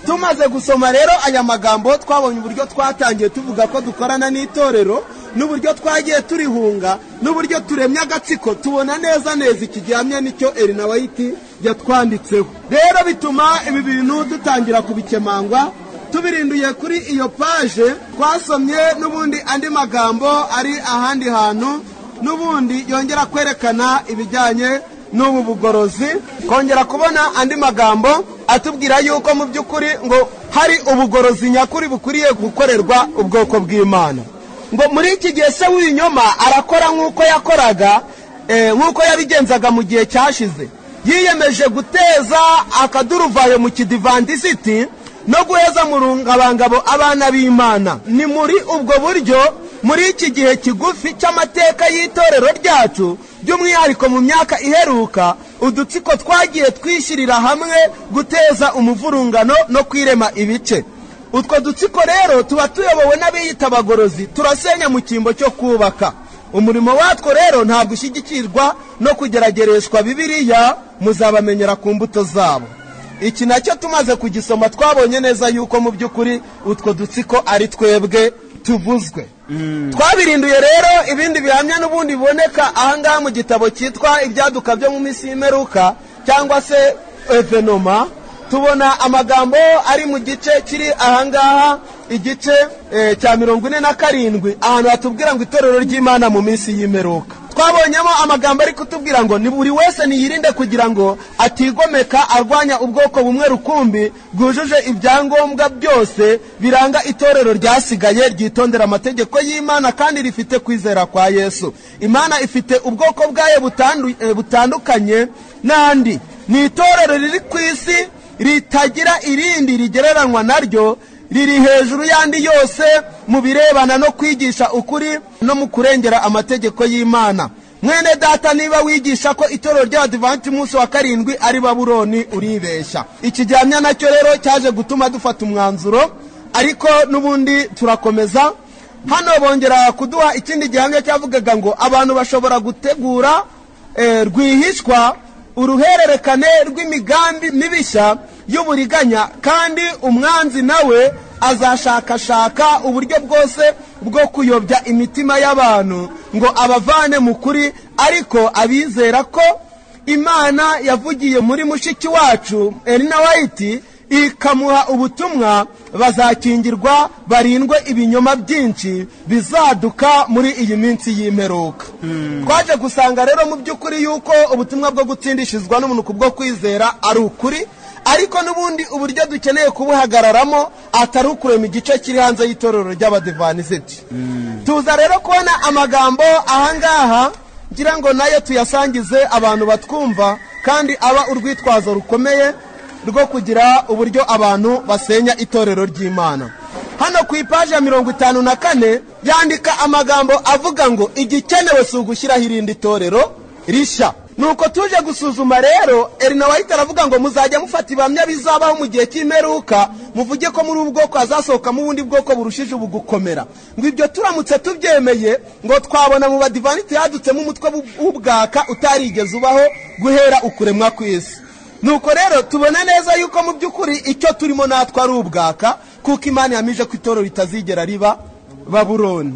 tumaze gusoma rero aya magambo twabonye uburyo twatangiye tuvuga ko dukorana n'itorero n'uburyo twagiye turihunga n'uburyo turemye agatsiko tubona neza neza iki gihamya nicyo Elina White yatwanditseho rero bituma ibi bintu dutangira kubikemangwa tubirinduye kuri iyo paje twasomye n'ubundi andi magambo ari ahandi hantu n'ubundi yongera kwerekana ibijyanye n'ubu bugorozi kongera kubona andi magambo atubwira yuko mu by'ukuri ngo hari ubugorozi nyakuri bukwiriye gukorerwa ubwoko bw'imana ngo muri iki gihe se w'ibinyoma arakora nk'uko yakoraga eh, nk'uko yabigenzaga mu gihe cyashize yiyemeje guteza akaduruvayo mu kidivandisiti no guheza mu rungabangabo abana b'imana ni muri ubwo buryo muri iki gihe kigufi cy'amateka y'itorero ryacu by'umwihariko mu myaka iheruka udutsiko twagiye twishyirira hamwe guteza umuvurungano no kwirema ibice utwo dutsiko rero tuba tuyobowe n'abiyita abagorozi turasenya mu cyimbo cyo kubaka umurimo watwo rero ntabwo ushyigikirwa no kugeragereshwa bibiliya muzabamenyera ku mbuto zabo iki nacyo tumaze kugisoma twabonye neza yuko mu by'ukuri utwo dutsiko ari twebwe tuvuzwe twabirinduye rero ibindi bihamya n'ubundi biboneka ahangaha mu gitabo cyitwa ibyaduka byo mu minsi y'imperuka cyangwa se evenoma tubona amagambo ari mu gice kiri ahangaha igice eh, cya mirongo ine na karindwi ahantu hatubwira ngo itorero ry'imana mu minsi y'imperuka twabonyemo amagambo ari kutubwira ngo ni buri wese niyirinde kugira ngo atigomeka arwanya ubwoko bumwe rukumbi bwujuje ibyangombwa byose biranga itorero ryasigaye ryitondera amategeko y'imana kandi rifite kwizera kwa yesu imana ifite ubwoko bwayo butandu- eh, butandukanye n'andi ni itorero riri ku isi ritagira irindi rigereranywa naryo riri hejuru y'andi yose mu birebana no kwigisha ukuri no mu kurengera amategeko y'imana mwene data niba wigisha ko itorero ry'abadivanti umunsi wa karindwi ari babuloni uribeshya iki gihamya nacyo rero cyaje gutuma dufata umwanzuro ariko n'ubundi turakomeza hano bongera kuduha ikindi gihamya cyavugaga ngo abantu bashobora gutegura eh, rwihishwa uruhererekane rw'imigambi mibishya y'uburiganya kandi umwanzi nawe azashakashaka uburyo bwose bwo kuyobya imitima y'abantu ngo abavane mu kuri ariko abizera ko imana yavugiye muri mushiki wacu elina wayiti ikamuha ubutumwa bazakingirwa barindwe ibinyoma byinshi bizaduka muri iyi minsi y'imperuka twaje gusanga rero mu by'ukuri yuko ubutumwa bwo gutsindishizwa n'umuntu ku bwo kwizera ari ukuri ariko n'ubundi uburyo dukeneye kubuhagararamo atari ukurema igice kiri hanze y'itorero ry'abadivanisiti tuza rero kubona amagambo ahangaha ngira ngo nayo tuyasangize abantu batwumva kandi aba urwitwazo rukomeye rwo kugira uburyo abantu basenya itorero ry'imana hano ku ipaji ya mirongo itanu na kane yandika amagambo avuga ngo igikenewe si ugushyiraho irindi torero rishya nuko tuje gusuzuma rero erina wahita aravuga ngo muzajya mufata ibamya bizabaho mu gihe cy'imperuka muvuge ko muri ubu bwoko hazasohokamo ubundi bwoko burushije ubu gukomera ngo ibyo turamutse tubyemeye ngo twabona mu badivaniti yadutsemo umutwe w'ubwaka utarigeze ubaho guhera ukuremwa kw'isi nuko rero tubona neza yuko mu by'ukuri icyo turimo natwe ari ubwaka kuko imana yamije ko itoro ritazigera riba baburoni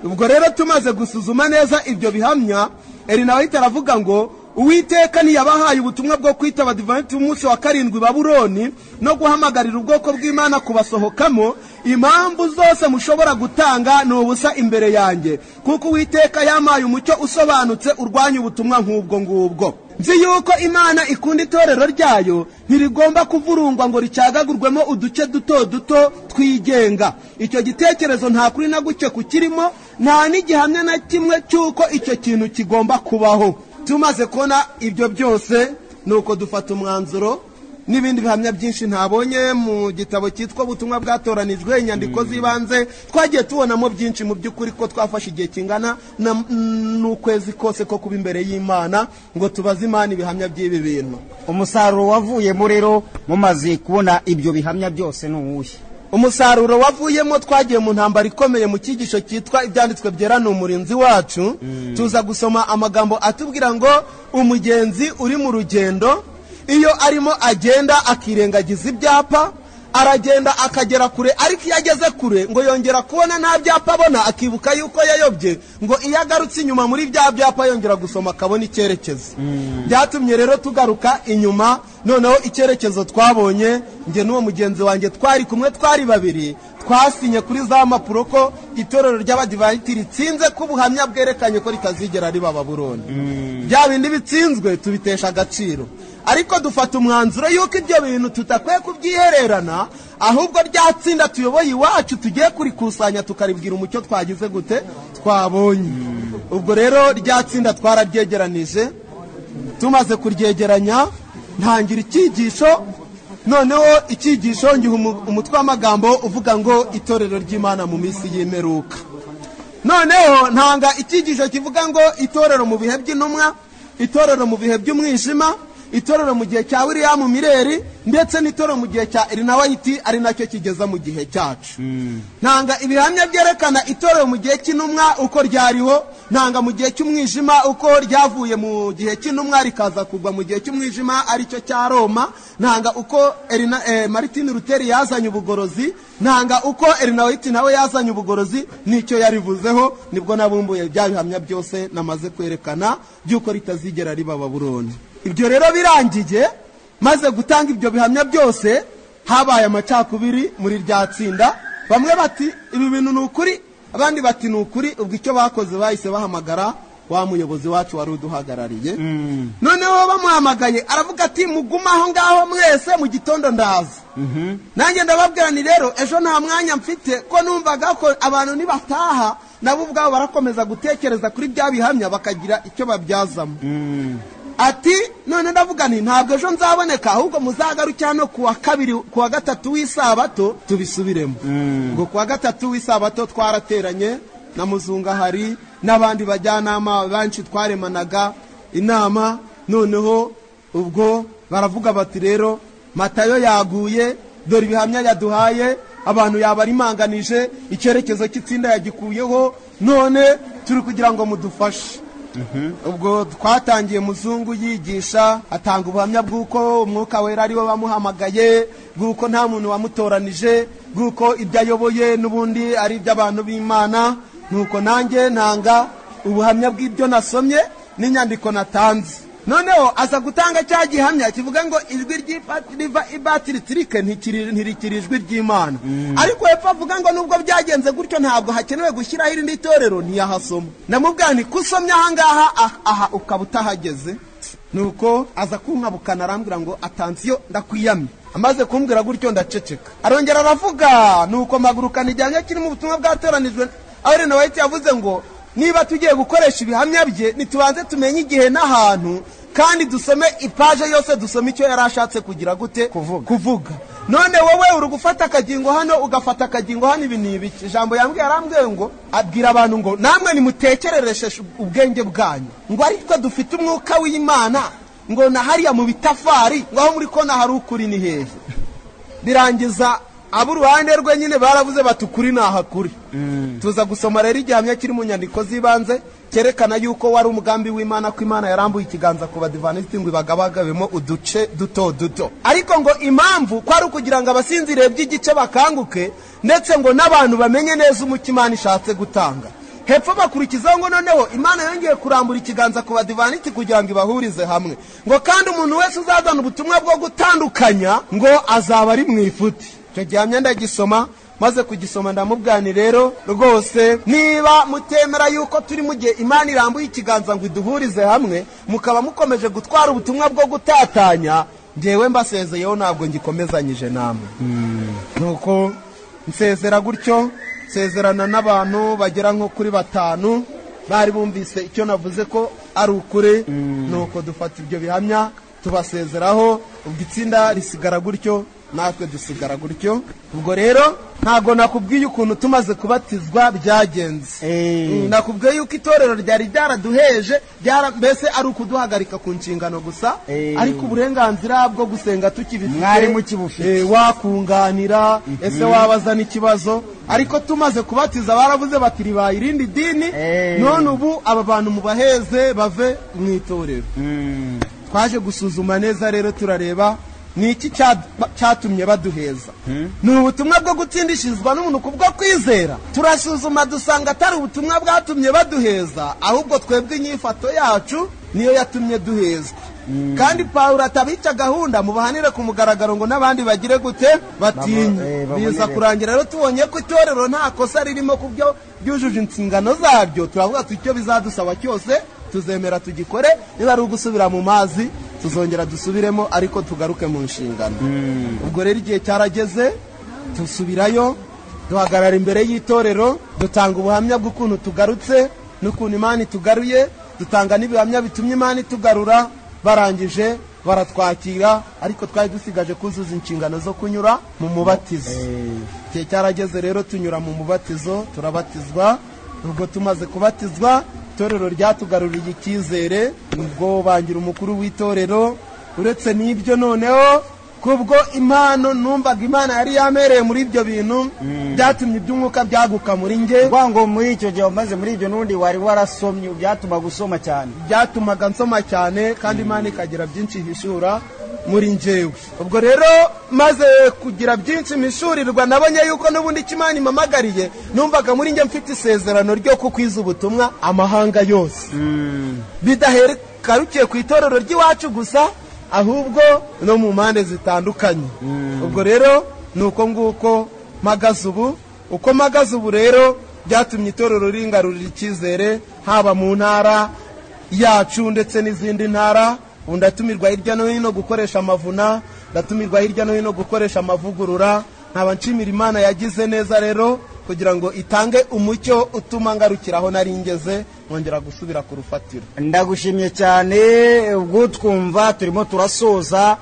ubwo rero tumaze gusuzuma neza ibyo bihamya erina wahita aravuga ngo uwiteka ntiyabahaye ubutumwa bwo kwita abadivanti umunsi wa karindwi baburoni no guhamagarira ubwoko bw'imana kubasohokamo impamvu zose mushobora gutanga ni ubusa imbere yanjye kuko uwiteka yampaye umucyo usobanutse urwanya ubutumwa nk'ubwo ngubwo nzi yuko imana ikunda itorero ryayo ntirigomba kuvurungwa ngo ricyagagurwemo uduce duto duto twigenga icyo gitekerezo nta kuri na guke kukirimo nta n'igihamya na kimwe cy'uko icyo kintu kigomba kubaho tumaze kubona ibyo byose ni uko dufata umwanzuro n'ibindi bihamya byinshi ntabonye mu gitabo cyitwa ubutumwa bwatoranijwe inyandiko z'ibanze twagiye tubonamo byinshi mu by'ukuri ko twafashe igihe kingana na- n'ukwezi kose ko kuba imbere y'imana ngo tubaze imana ibihamya by'ibi bintu umusaruro wavuyemo rero mumaze kubona ibyo bihamya byose ni uwuhe umusaruro wavuyemo twagiye mu ntambara ikomeye mu cyigisho cyitwa ibyanditswe byera ni umurinzi wacu tuza gusoma amagambo atubwira ngo umugenzi uri mu rugendo iyo arimo agenda akirengagiza ibyapa aragenda akagera kure ariko iyo ageze kure ngo yongera kubona nta byapa abona akibuka yuko yayobye ngo iyo agarutse inyuma muri bya byapa yongera gusoma akabona icyerekezo byatumye rero tugaruka inyuma noneho icyerekezo twabonye njye n'uwo mugenzi wanjye twari kumwe twari babiri twasinye kuri za mpapuro ko itorero ry'abadivanti ritsinze ko ubuhamya bwerekanye ko ritazigera riba baburoni bya bindi bitsinzwe tubitesha agaciro ariko dufata umwanzuro yuko ibyo bintu tutakwiye kubyihererana ahubwo rya tsinda tuyoboye iwacu tugiye kurikusanya tukaribwira umucyo twagize gute twabonye ubwo rero rya tsinda twararyegeranije tumaze kuryegeranya ntangira icyigisho noneho icyigisho ngiha umu- umutwe w'amagambo uvuga ngo itorero ry'imana mu minsi y'imperuka noneho ntanga icyigisho kivuga ngo itorero mu bihe by'intumwa itorero mu bihe by'umwijima itorero mu gihe cya william mireri ndetse n'itorero mu gihe cya irina wayiti ari nacyo kigeza mu gihe cyacu ntanga ibihamya byerekana itorero mu gihe cy'intumwa uko ryariho ntanga mu gihe cy'umwijima uko ryavuye mu gihe cy'intumwa rikaza kugwa mu gihe cy'umwijima aricyo cya roma ntanga uko Erina- eh, martin luther yazanye ubugorozi ntanga uko erina wayiti nawe yazanye ubugorozi nicyo yarivuzeho nibwo nabumbuye bya bihamya byose namaze kwerekana by'uko ritazigera riba baburoni ibyo rero birangiye maze gutanga ibyo bihamya byose habaye amacakubiri muri rya tsinda bamwe bati ibi bintu ni ukuri abandi bati ni ukuri ubwo icyo bakoze bahise bahamagara wa muyobozi wacu wari uduhagarariye noneho bamuhamagaye aravuga ati mugume aho ngaho mwese mu gitondo ndaza nanjye ndababwira ni rero ejo nta mwanya mfite ko numvaga ko abantu nibataha nabo ubwabo barakomeza gutekereza kuri bya bihamya bakagira icyo babyazamo ati none ndavuga nti ntabwo ejo nzaboneka ahubwo muzagaruke hano kuwa kabiri kuwa gatatu w'isabato tubisubiremo ngo kuwa gatatu w'isabato twarateranye na muzungahari n'abandi bajyanama benshi twaremanaga inama noneho ubwo baravuga bati rero matayo yaguye dore ibihamya yaduhaye abantu yabarimanganije icyerekezo cy'itsinda yagikuyeho none turi kugira ngo mudufashe ubwo twatangiye muzungu yigisha atanga ubuhamya bw'uko umwuka wera ariwe wamuhamagaye bw'uko nta muntu wamutoranije bw'uko ibyo ayoboye n'ubundi ari iby'abantu b'imana nuko nanjye ntanga ubuhamya bw'ibyo nasomye n'inyandiko natanze noneho aza gutanga cya gihamya kivuga ngo ijwi ry'ibati- riva ibatiritike ntirikiri ijwi ry'imana ariko hepfo avuga ngo nubwo byagenze gutyo ntabwo hakenewe gushyiraho irindi torero ntiyahasoma ndamubwira nti kusomye ahangaha ah- aha ukaba utahageze nuko aza kunkabukana arambwira ngo atansiyo ndakwiyamye amaze kumbwira gutyo ndaceceka arongera aravuga nuko magurukana igihanga kirimo ubutumwa bwatoranijwe aho wahita yavuze ngo niba tugiye gukoresha ibihamya bye ntitubanze tumenye igihe n'ahantu kandi dusome ipaje yose dusome icyo yari ashatse kugira gute kuvuga, none wowe uri gufata akagingo hano ugafata akagingo hano ibi ni ibiki ijambo yambwiye arambwiye ngo abwira abantu ngo namwe nimutekerereshe ubwenge bwanyu ngo ariko dufite umwuka w'imana ngo na hariya mu bitafari ngo aho muri kona hari ukuri ni heza birangiza ab'uruhande rwe nyine baravuze bati ukuri ntahakuri tuza gusoma rero igihamya kiri mu nyandiko z'ibanze cyerekana yuko wari umugambi w'imana ko imana yarambuye ikiganza ku badivanisiti ngo ibagabagabemo uduce duto duto ariko ngo impamvu ko ari ukugira ngo abasinziriye by'igice bakanguke ndetse ngo n'abantu bamenye neza umuco imana ishatse gutanga hepfo bakurikizaho ngo noneho imana yongeye kurambura ikiganza ku badivaniti kugira ngo ibahurize hamwe ngo kandi umuntu wese uzazana ubutumwa bwo gutandukanya ngo azaba ari mu ifuti icyo gihamya ndagisoma maze kugisoma ndamubwani rero rwose niba mutemera yuko turi mu gihe imana irambuye ikiganza ngo iduhurize hamwe mukaba mukomeje gutwara ubutumwa bwo gutatanya ngewe mbasezeyeho ntabwo ngikomezanyije namwe nuko nsezera gutyo nsezerana n'abantu bagera nko kuri batanu bari bumvise icyo navuze ko ari ukuri nuko dufata ibyo bihamya tubasezeraho ubwo itsinda risigara gutyo natwe dusigara gutyo ubwo rero ntabwo nakubwiye ukuntu tumaze kubatizwa byagenze Mm, nakubwiye yuko itorero ryari ryaraduheje ryara- mbese ari ukuduhagarika ku nshingano gusa Eh. ariko uburenganzira bwo gusenga tukibifite Mwari mukibufite. Eh, wakunganira ese wabaza n'ikibazo ariko tumaze kubatiza baravuze bati ribaye irindi dini Eh. none ubu aba bantu mubaheze bave mu itorero twaje gusuzuma neza rero turareba ni iki cya- cyatumye baduheza ni ubutumwa bwo gutsindishirizwa n'umuntu ku bwo kwizera turasuzuma dusanga atari ubutumwa bwatumye baduheza ahubwo twebwe inyifato yacu niyo yatumye duhezwa kandi pawulo atabica gahunda mubahanire ku mugaragaro ngo n'abandi bagire gute Baba- eh, batinye babone biza rero. kurangira rero tubonye ko itorero nta kosa ririmo ku byo byujuje inshingano zaryo turavuga tuti icyo bizadusaba cyose tuzemera tugikore niba ari ugusubira mu mazi tuzongera dusubiremo ariko tugaruke mu nshingano ubwo rero igihe cyarageze dusubirayo duhagarara imbere y'itorero dutanga ubuhamya bw'ukuntu tugarutse n'ukuntu imana itugaruye dutanga n'ibihamya bitumye imana itugarura barangije baratwakira ariko twari dusigaje kuzuza inshingano zo kunyura mu mubatizo igihe cyarageze rero tunyura mu mubatizo turabatizwa ubwo tumaze kubatizwa itorero ryatugaruriye icyizere ubwo bangira umukuru w'itorero uretse n'ibyo noneho kubwo impano numvaga imana yari yamereye muri ibyo bintu byatumye iby'umwuka byaguka muri nge Uvuga ngo muri icyo gihe wamaze muri ibyo n'ubundi wari warasomye byatumaga usoma cyane byatumaga nsoma cyane kandi imana ikagira byinshi ihishura muri njyewe ubwo rero maze kugira byinshi mishurirwa nabonye yuko n'ubundi icyo imana impamagariye numvaga muri njye mfite isezerano ryo kukwiza ubutumwa amahanga yose bidaherukarukiye ku itorero ry'iwacu gusa ahubwo no mu mpande zitandukanye ubwo rero ni uko nguko mpagaze ubu uko mpagaze ubu rero byatumye itorero ringarurira icyizere haba mu ntara yacu ndetse n'izindi ntara ubu ndatumirwa hirya no hino gukoresha amavuna ndatumirwa hirya no hino gukoresha amavugurura nkaba nshimira imana yagize neza rero kugira ngo itange umucyo utuma ngarukira aho nari ngeze nkongera gusubira ku rufatiro ndagushimye cyane ubwutwumva turimo turasoza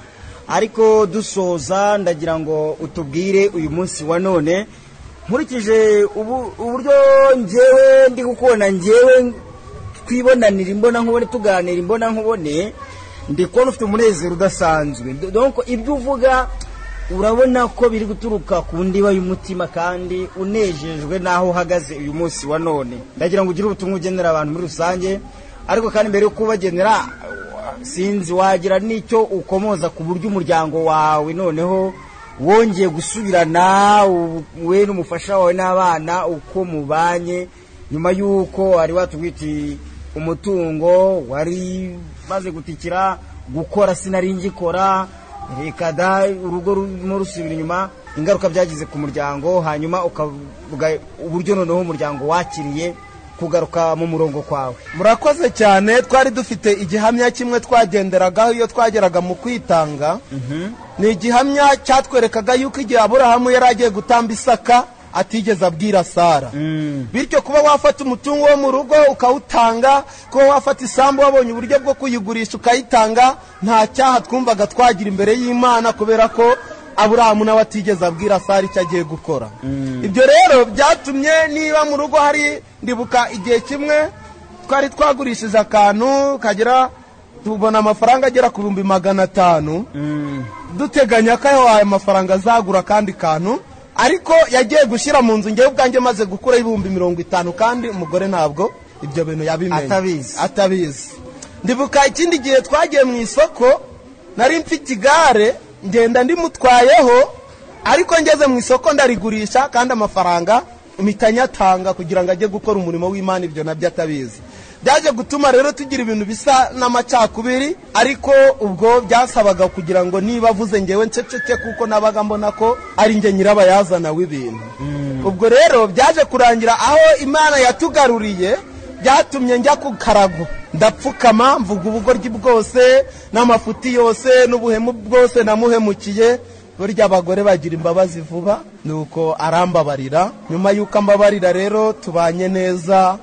ariko dusoza ndagira ngo utubwire uyu munsi wa none nkurikije ubu- uburyo ngewe ndi gukubona ngewe twibonanira imbona nkubone tuganira imbona nkubone ndi kubona ufite umunezero udasanzwe donko ibyo uvuga urabona ko biri guturuka ku ndiba y'umutima kandi unejejwe n'aho uhagaze uyu munsi wa none ndagira ngo ugire ubutumwa ugenera abantu muri rusange ariko kandi mbere yo kubagenera sinzi wagira n'icyo ukomoza ku buryo umuryango wawe noneho wongeye gusubirana u- we n'umufasha wawe n'abana uko mubanye nyuma y'uko wari watugwiti umutungo wari maze gutikira gukora sinari ngikora reka da urugo rurimo rusubira inyuma ingaruka byagize ku muryango hanyuma ukavuga uburyo noneho umuryango wakiriye kugaruka mu murongo kwawe murakoze cyane twari dufite igihamya kimwe twagenderagaho iyo twageraga mu kwitanga ni igihamya cyatwerekaga yuko igihe aburahamu yari agiye gutamba isaka atigeze abwira sara bityo kuba wafata umutungo wo mu rugo ukawutanga kuba wafata isambu wabonye uburyo bwo kuyigurisha ukayitanga nta cyaha twumvaga twagira imbere y'imana kubera ko aburahamu nawe atigeze abwira sara icyo agiye gukora ibyo rero byatumye niba mu rugo hari ndibuka igihe kimwe twari twagurishije akantu kagera tubona amafaranga agera ku bihumbi magana atanu duteganya ko ayo ayo mafaranga azagura akandi kantu ariko yagiye gushyira mu nzu ngewe ubwanjye maze gukura ibihumbi mirongo itanu kandi umugore ntabwo ibyo bintu yabimenye Atabizi. atabizi ndibuka ikindi gihe twagiye mu isoko nari mfite igare ngenda ndimutwayeho ariko ngeze mu isoko ndarigurisha kandi amafaranga mpita nyatanga kugira ngo ajye gukora umurimo w'imana ibyo nabyo atabizi byaje gutuma rero tugira ibintu bisa n'amacakubiri ariko ubwo byasabaga kugira ngo niba avuze ngewe nceceke kuko nabaga mbona ko ari njye nyirabayazana w'ibintu ubwo rero byaje kurangira aho imana yatugaruriye byatumye njya ku karago ndapfukama mvuga ubugoryi bwose n'amafuti yose n'ubuhemu bwose namuhemukiye burya abagore bagira imbabazi vuba nuko arambabarira nyuma y'uko ambabarira rero tubanye neza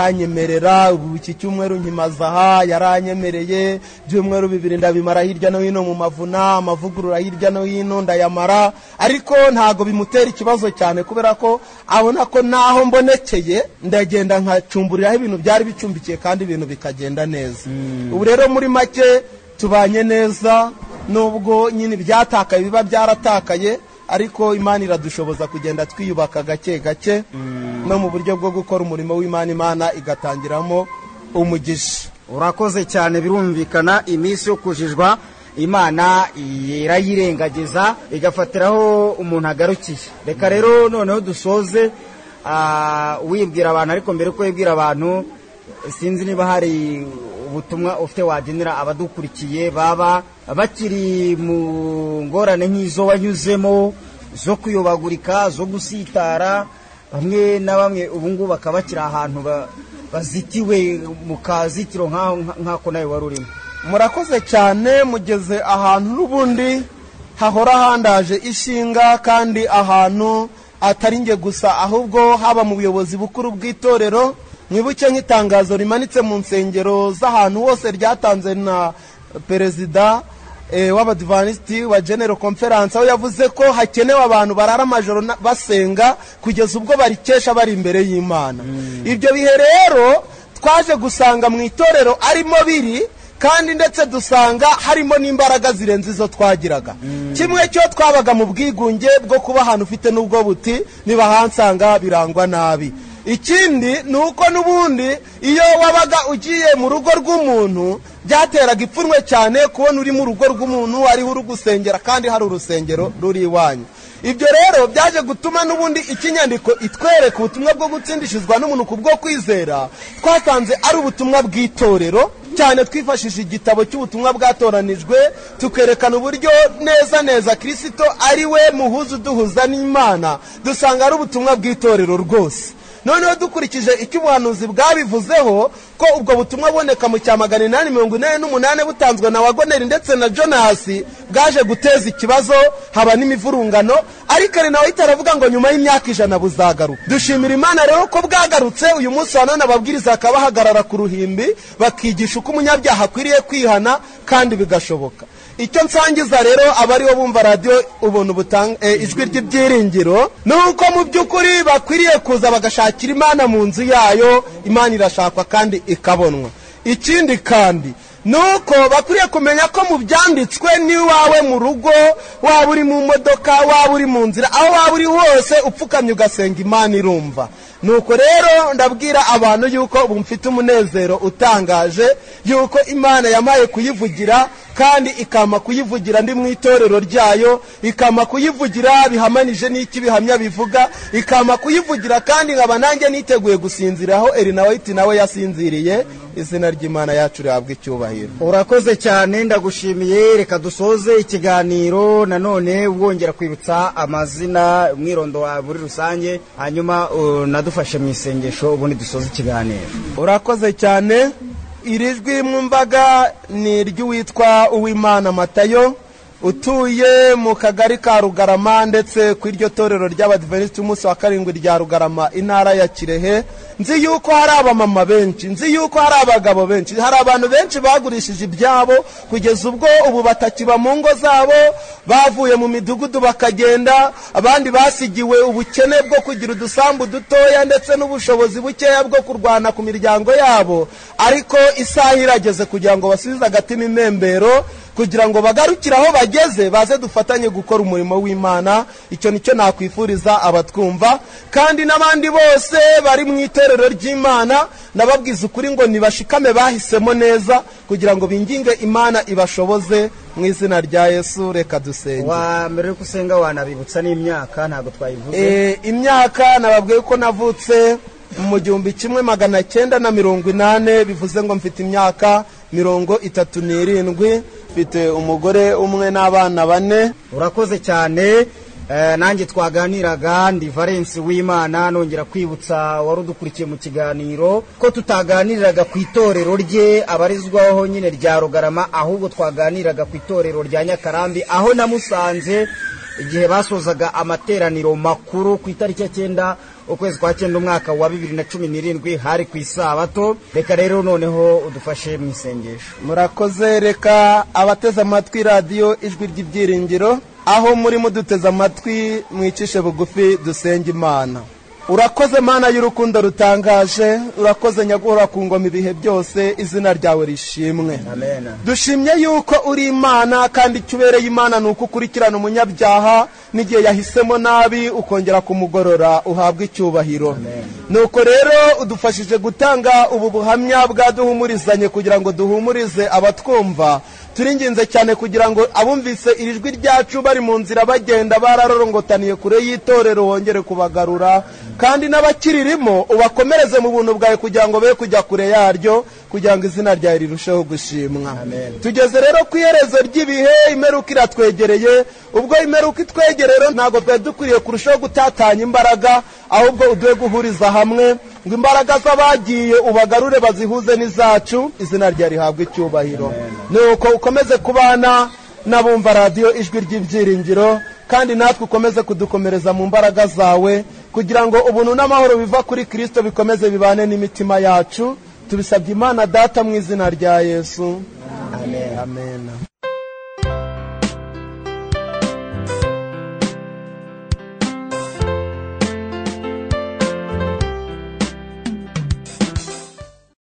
aranyemerera ubu iki cyumweru nkimaze aha yaranyemereye ibyumweru bibiri ndabimara hirya no hino mu mavuna amavugurura hirya no hino ndayamara ariko ntago bimutera ikibazo cyane kubera ko abona ko naho mbonekeye ndagenda nkacumburiraho ibintu byari bicumbikiye kandi ibintu bikagenda neza ubu rero muri make tubanye neza nubwo nyine ibyatakaye biba byaratakaye ariko imana iradushoboza kugenda twiyubaka gake gake no mu buryo bwo gukora umurimo w'imana imana igatangiramo umugisha urakoze cyane birumvikana iminsi yo kujijwa imana irayirengagiza igafatiraho umuntu agarukiye reka rero noneho dusoze ah, wibwira abantu ariko mbere uko wibwira abantu sinzi niba hari ubutumwa ufite wagenera abadukurikiye baba bakiri mu ngorane nk'izo wanyuzemo zo kuyobagurika zo gusitara bamwe na bamwe ubu ngubu bakaba bakiri ahantu ba- bazitiwe mu kazitiro nk'aho nk'ako nawe wari urimo murakoze cyane mugeze ahantu n'ubundi hahora handaje ishinga kandi ahantu atari nge gusa ahubwo haba mu buyobozi bukuru bw'itorero mwibuke nk'itangazo rimanitse mu nsengero z'ahantu hose ryatanze na perezida eh, w'abadivanisiti wa genero conference aho yavuze ko hakenewe abantu barara amajoro na- basenga kugeza ubwo barikesha bari imbere y'imana ibyo bihe rero twaje gusanga mu itorero arimo biri kandi ndetse dusanga harimo n'imbaraga zirenze izo twagiraga kimwe cyo twabaga mu bwigunge bwo kuba ahantu ufite n'ubwo buti nibahansanga birangwa nabi ikindi ni uko n'ubundi iyo wabaga ugiye mu rugo rw'umuntu byateraga ipfunwe cyane kubona uri mu rugo rw'umuntu ariho uri gusengera kandi hari urusengero ruri iwanyu ibyo rero byaje gutuma n'ubundi ikinyandiko itwereka ubutumwa bwo gutsindishizwa n'umuntu ku bwo kwizera twasanze ari ubutumwa bw'itorero cyane twifashishije igitabo cy'ubutumwa bwatoranijwe tukerekana uburyo neza neza kirisito ari we muhuza uduhuza n'imana dusanga ari ubutumwa bw'itorero rwose noneho dukurikije icyo ubuhanuzi bwabivuzeho ko ubwo butumwa buboneka mu cya magana inani mirongo ine n'umunani butanzwe na wagoneri ndetse na jonasi bwaje guteza ikibazo haba n'imivurungano ariko ari nawe ahita aravuga ngo nyuma y'imyaka ijana buzagaruka dushimira imana rero ko bwagarutse uyu munsi wa none ababwiriza bakaba bahagarara ku ruhimbi bakigisha uko umunyabyaha akwiriye kwihana kandi bigashoboka icyo nsangiza rero abariho bumva radiyo ubuntu butanga eh, ijwi ry'ibyiringiro ni uko mu by'ukuri bakwiriye kuza bagashakira imana mu nzu yayo imana irashakwa kandi ikabonwa ikindi kandi ni uko bakwiriye kumenya ko mu byanditswe n'iwawe mu rugo waba uri mu modoka waba uri mu nzira aho waba uri hose upfukamye ugasenga imana irumva nuko rero ndabwira abantu yuko ubu mfite umunezero utangaje yuko imana yamaye kuyivugira kandi ikama kuyivugira ndi mu itorero ryayo ikama kuyivugira bihamanije n'iki bihamya bivuga ikama kuyivugira kandi nkaba nanjye niteguye gusinziraho erinawiti nawe yasinziriye izina ry'imana yacu rihabwa icyubahiro urakoze cyane ndagushimiye reka dusoze ikiganiro nanone wongera kwibutsa amazina umwirondo wawe muri rusange hanyuma unadufashe mu isengesho ubundi dusoze ikiganiro urakoze cyane iri jwi mwumvaga ni iry'uwitwa uwimana matayo utuye mu kagari ka rugarama ndetse ku iryo torero ry'abadiventisiti umunsi wa karindwi rya rugarama intara ya kirehe nzi yuko hari abamama benshi nzi yuko hari abagabo benshi hari abantu benshi bagurishije ibyabo kugeza ubwo ubu batakiba mu ngo zabo bavuye mu midugudu bakagenda abandi basigiwe ubukene bwo kugira udusambu dutoya ndetse n'ubushobozi bukeya bwo kurwana ku miryango yabo ariko isaha irageze kugira ngo basubize agatima imembero kugira ngo bagarukire aho bageze baze dufatanye gukora umurimo w'imana icyo nicyo nakwifuriza abatwumva kandi n'abandi bose bari mu itorero ry'imana ndababwiza ukuri ngo nibashikame bahisemo neza kugira ngo binginge imana ibashoboze mu izina rya yesu reka dusenge wa mbere yo gusenga wanabibutsa n'imyaka ntabwo twayivuze Eh, imyaka nababwiye ko navutse mu gihumbi kimwe magana cyenda na mirongo inane bivuze ngo mfite imyaka mirongo itatu n'irindwi mfite umugore umwe n'abana bane urakoze cyane Eh, nanjye twaganiraga ndi valensi w'imana nongera kwibutsa wari udukurikiye mu kiganiro ko tutaganiriraga ku itorero rye abarizwaho nyine rya rugarama ahubwo twaganiraga ku itorero rya nyakarambi aho namusanze igihe basozaga amateraniro makuru ku itariki ya cyenda ukwezi kwa cyenda umwaka wa bibiri na cumi n'irindwi hari ku isabato reka rero noneho udufashe mu isengesho murakoze reka abateze amatwi radiyo ijwi ry'ibyiringiro aho muri muduteze amatwi mwicishe bugufi dusenge imana urakoze mana y'urukundo rutangaje urakoze nyaguhora ku ngoma ibihe byose izina ryawe rishimwe amen dushimye yuko uri imana kandi icyo ubereye imana ni uko ukurikirana umunyabyaha n'igihe yahisemo nabi ukongera kumugorora uhabwa icyubahiro nuko rero udufashije gutanga ubu buhamya bwaduhumurizanye kugira ngo duhumurize abatwumva turinginze cyane kugira ngo abumvise iri jwi ryacu bari mu nzira bagenda bararorongotaniye kure y'itorero wongere kubagarura kandi n'abakirimo ubakomereze mu buntu bwawe kugira ngo be kujya kure yaryo kugira ngo izina ryawe rirusheho gushimwa Amen. tugeze rero ku iherezo ry'ibihe imperuka iratwegereye ubwo imperuka itwegereye rero ntabwo twari dukwiriye kurushaho gutatanya imbaraga ahubwo uduhe guhuriza hamwe ngo imbaraga z'abagiye ubagarure bazihuze n'izacu izina rya rihabwa icyubahiro nuko ukomeze kubana n'abumva radiyo ijwi ry'ibyiringiro kandi natwe ukomeze kudukomereza mu mbaraga zawe kugira ngo ubuntu n'amahoro biva kuri kirisito bikomeze bibane n'imitima yacu tubisabye imana data mu izina rya yesu amen, amen.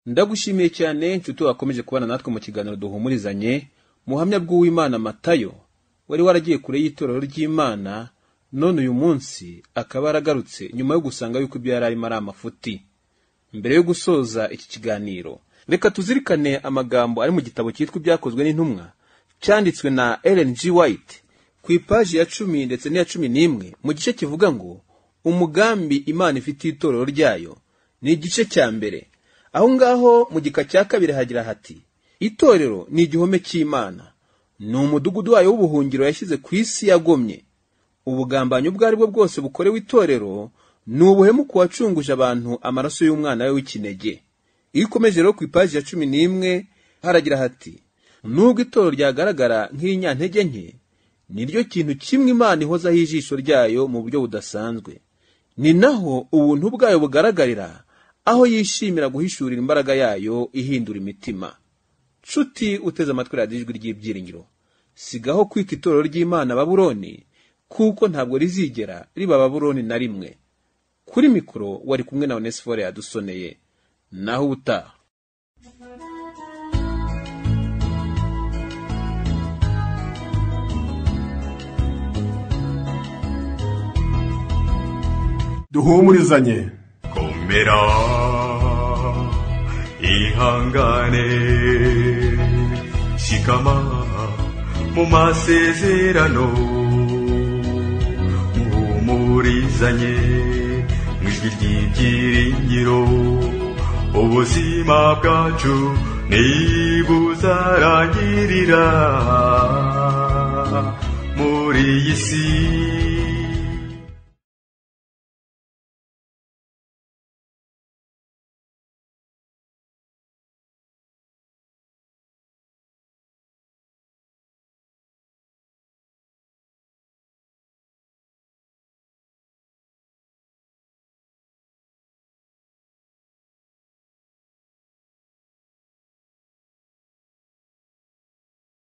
ndagushimiye cyane nshuti wakomeje kubana natwe mu kiganiro duhumurizanye muhamya bw'uwimana matayo wari waragiye kure y'itorero ry'imana none uyu munsi akaba yaragarutse nyuma yo gusanga yuko ibyo yari arimo ari amafuti mbere yo gusoza iki kiganiro reka tuzirikane amagambo ari mu gitabo cyitwa ibyakozwe n'intumwa cyanditswe na ellen g white ku ipaji ya cumi ndetse n'iya cumi n'imwe mu gice kivuga ngo umugambi imana ifitiye itorero ryayo ni igice cya mbere aho ngaho mu gika cya kabiri hagira hati itorero ni igihome cy'imana ni umudugudu wayo w'ubuhungiro yashyize ku isi yagomye ubugambanyi ubwo ari bwo bwose bukorewe itorero ni ubuhemu ku wacunguje abantu amaraso y'umwana we w'ikinege iyo ukomeje rero ku ipaji ya cumi n'imwe haragira hati nubwo itorero ryagaragara nk'irinyantege nke ni ryo kintu kimwe imana ihozaho ijisho ryayo mu buryo budasanzwe ni naho ubuntu bwayo bugaragarira aho yishimira guhishurira imbaraga yayo ihindura imitima nshuti uteze amatwi radiyo ijwi ry'ibyiringiro sigaho kwita itorero ry'imana baburoni kuko ntabwo rizigera riba baburoni na rimwe kuri mikoro wari kumwe na onesifore yadusoneye naho ubutaha duhumurizanye komera ihangane shikama mu masezerano muhumurizanye mu ijwi ry'ibyiringiro ubuzima bwacu ntibuzarangirira muri iyi si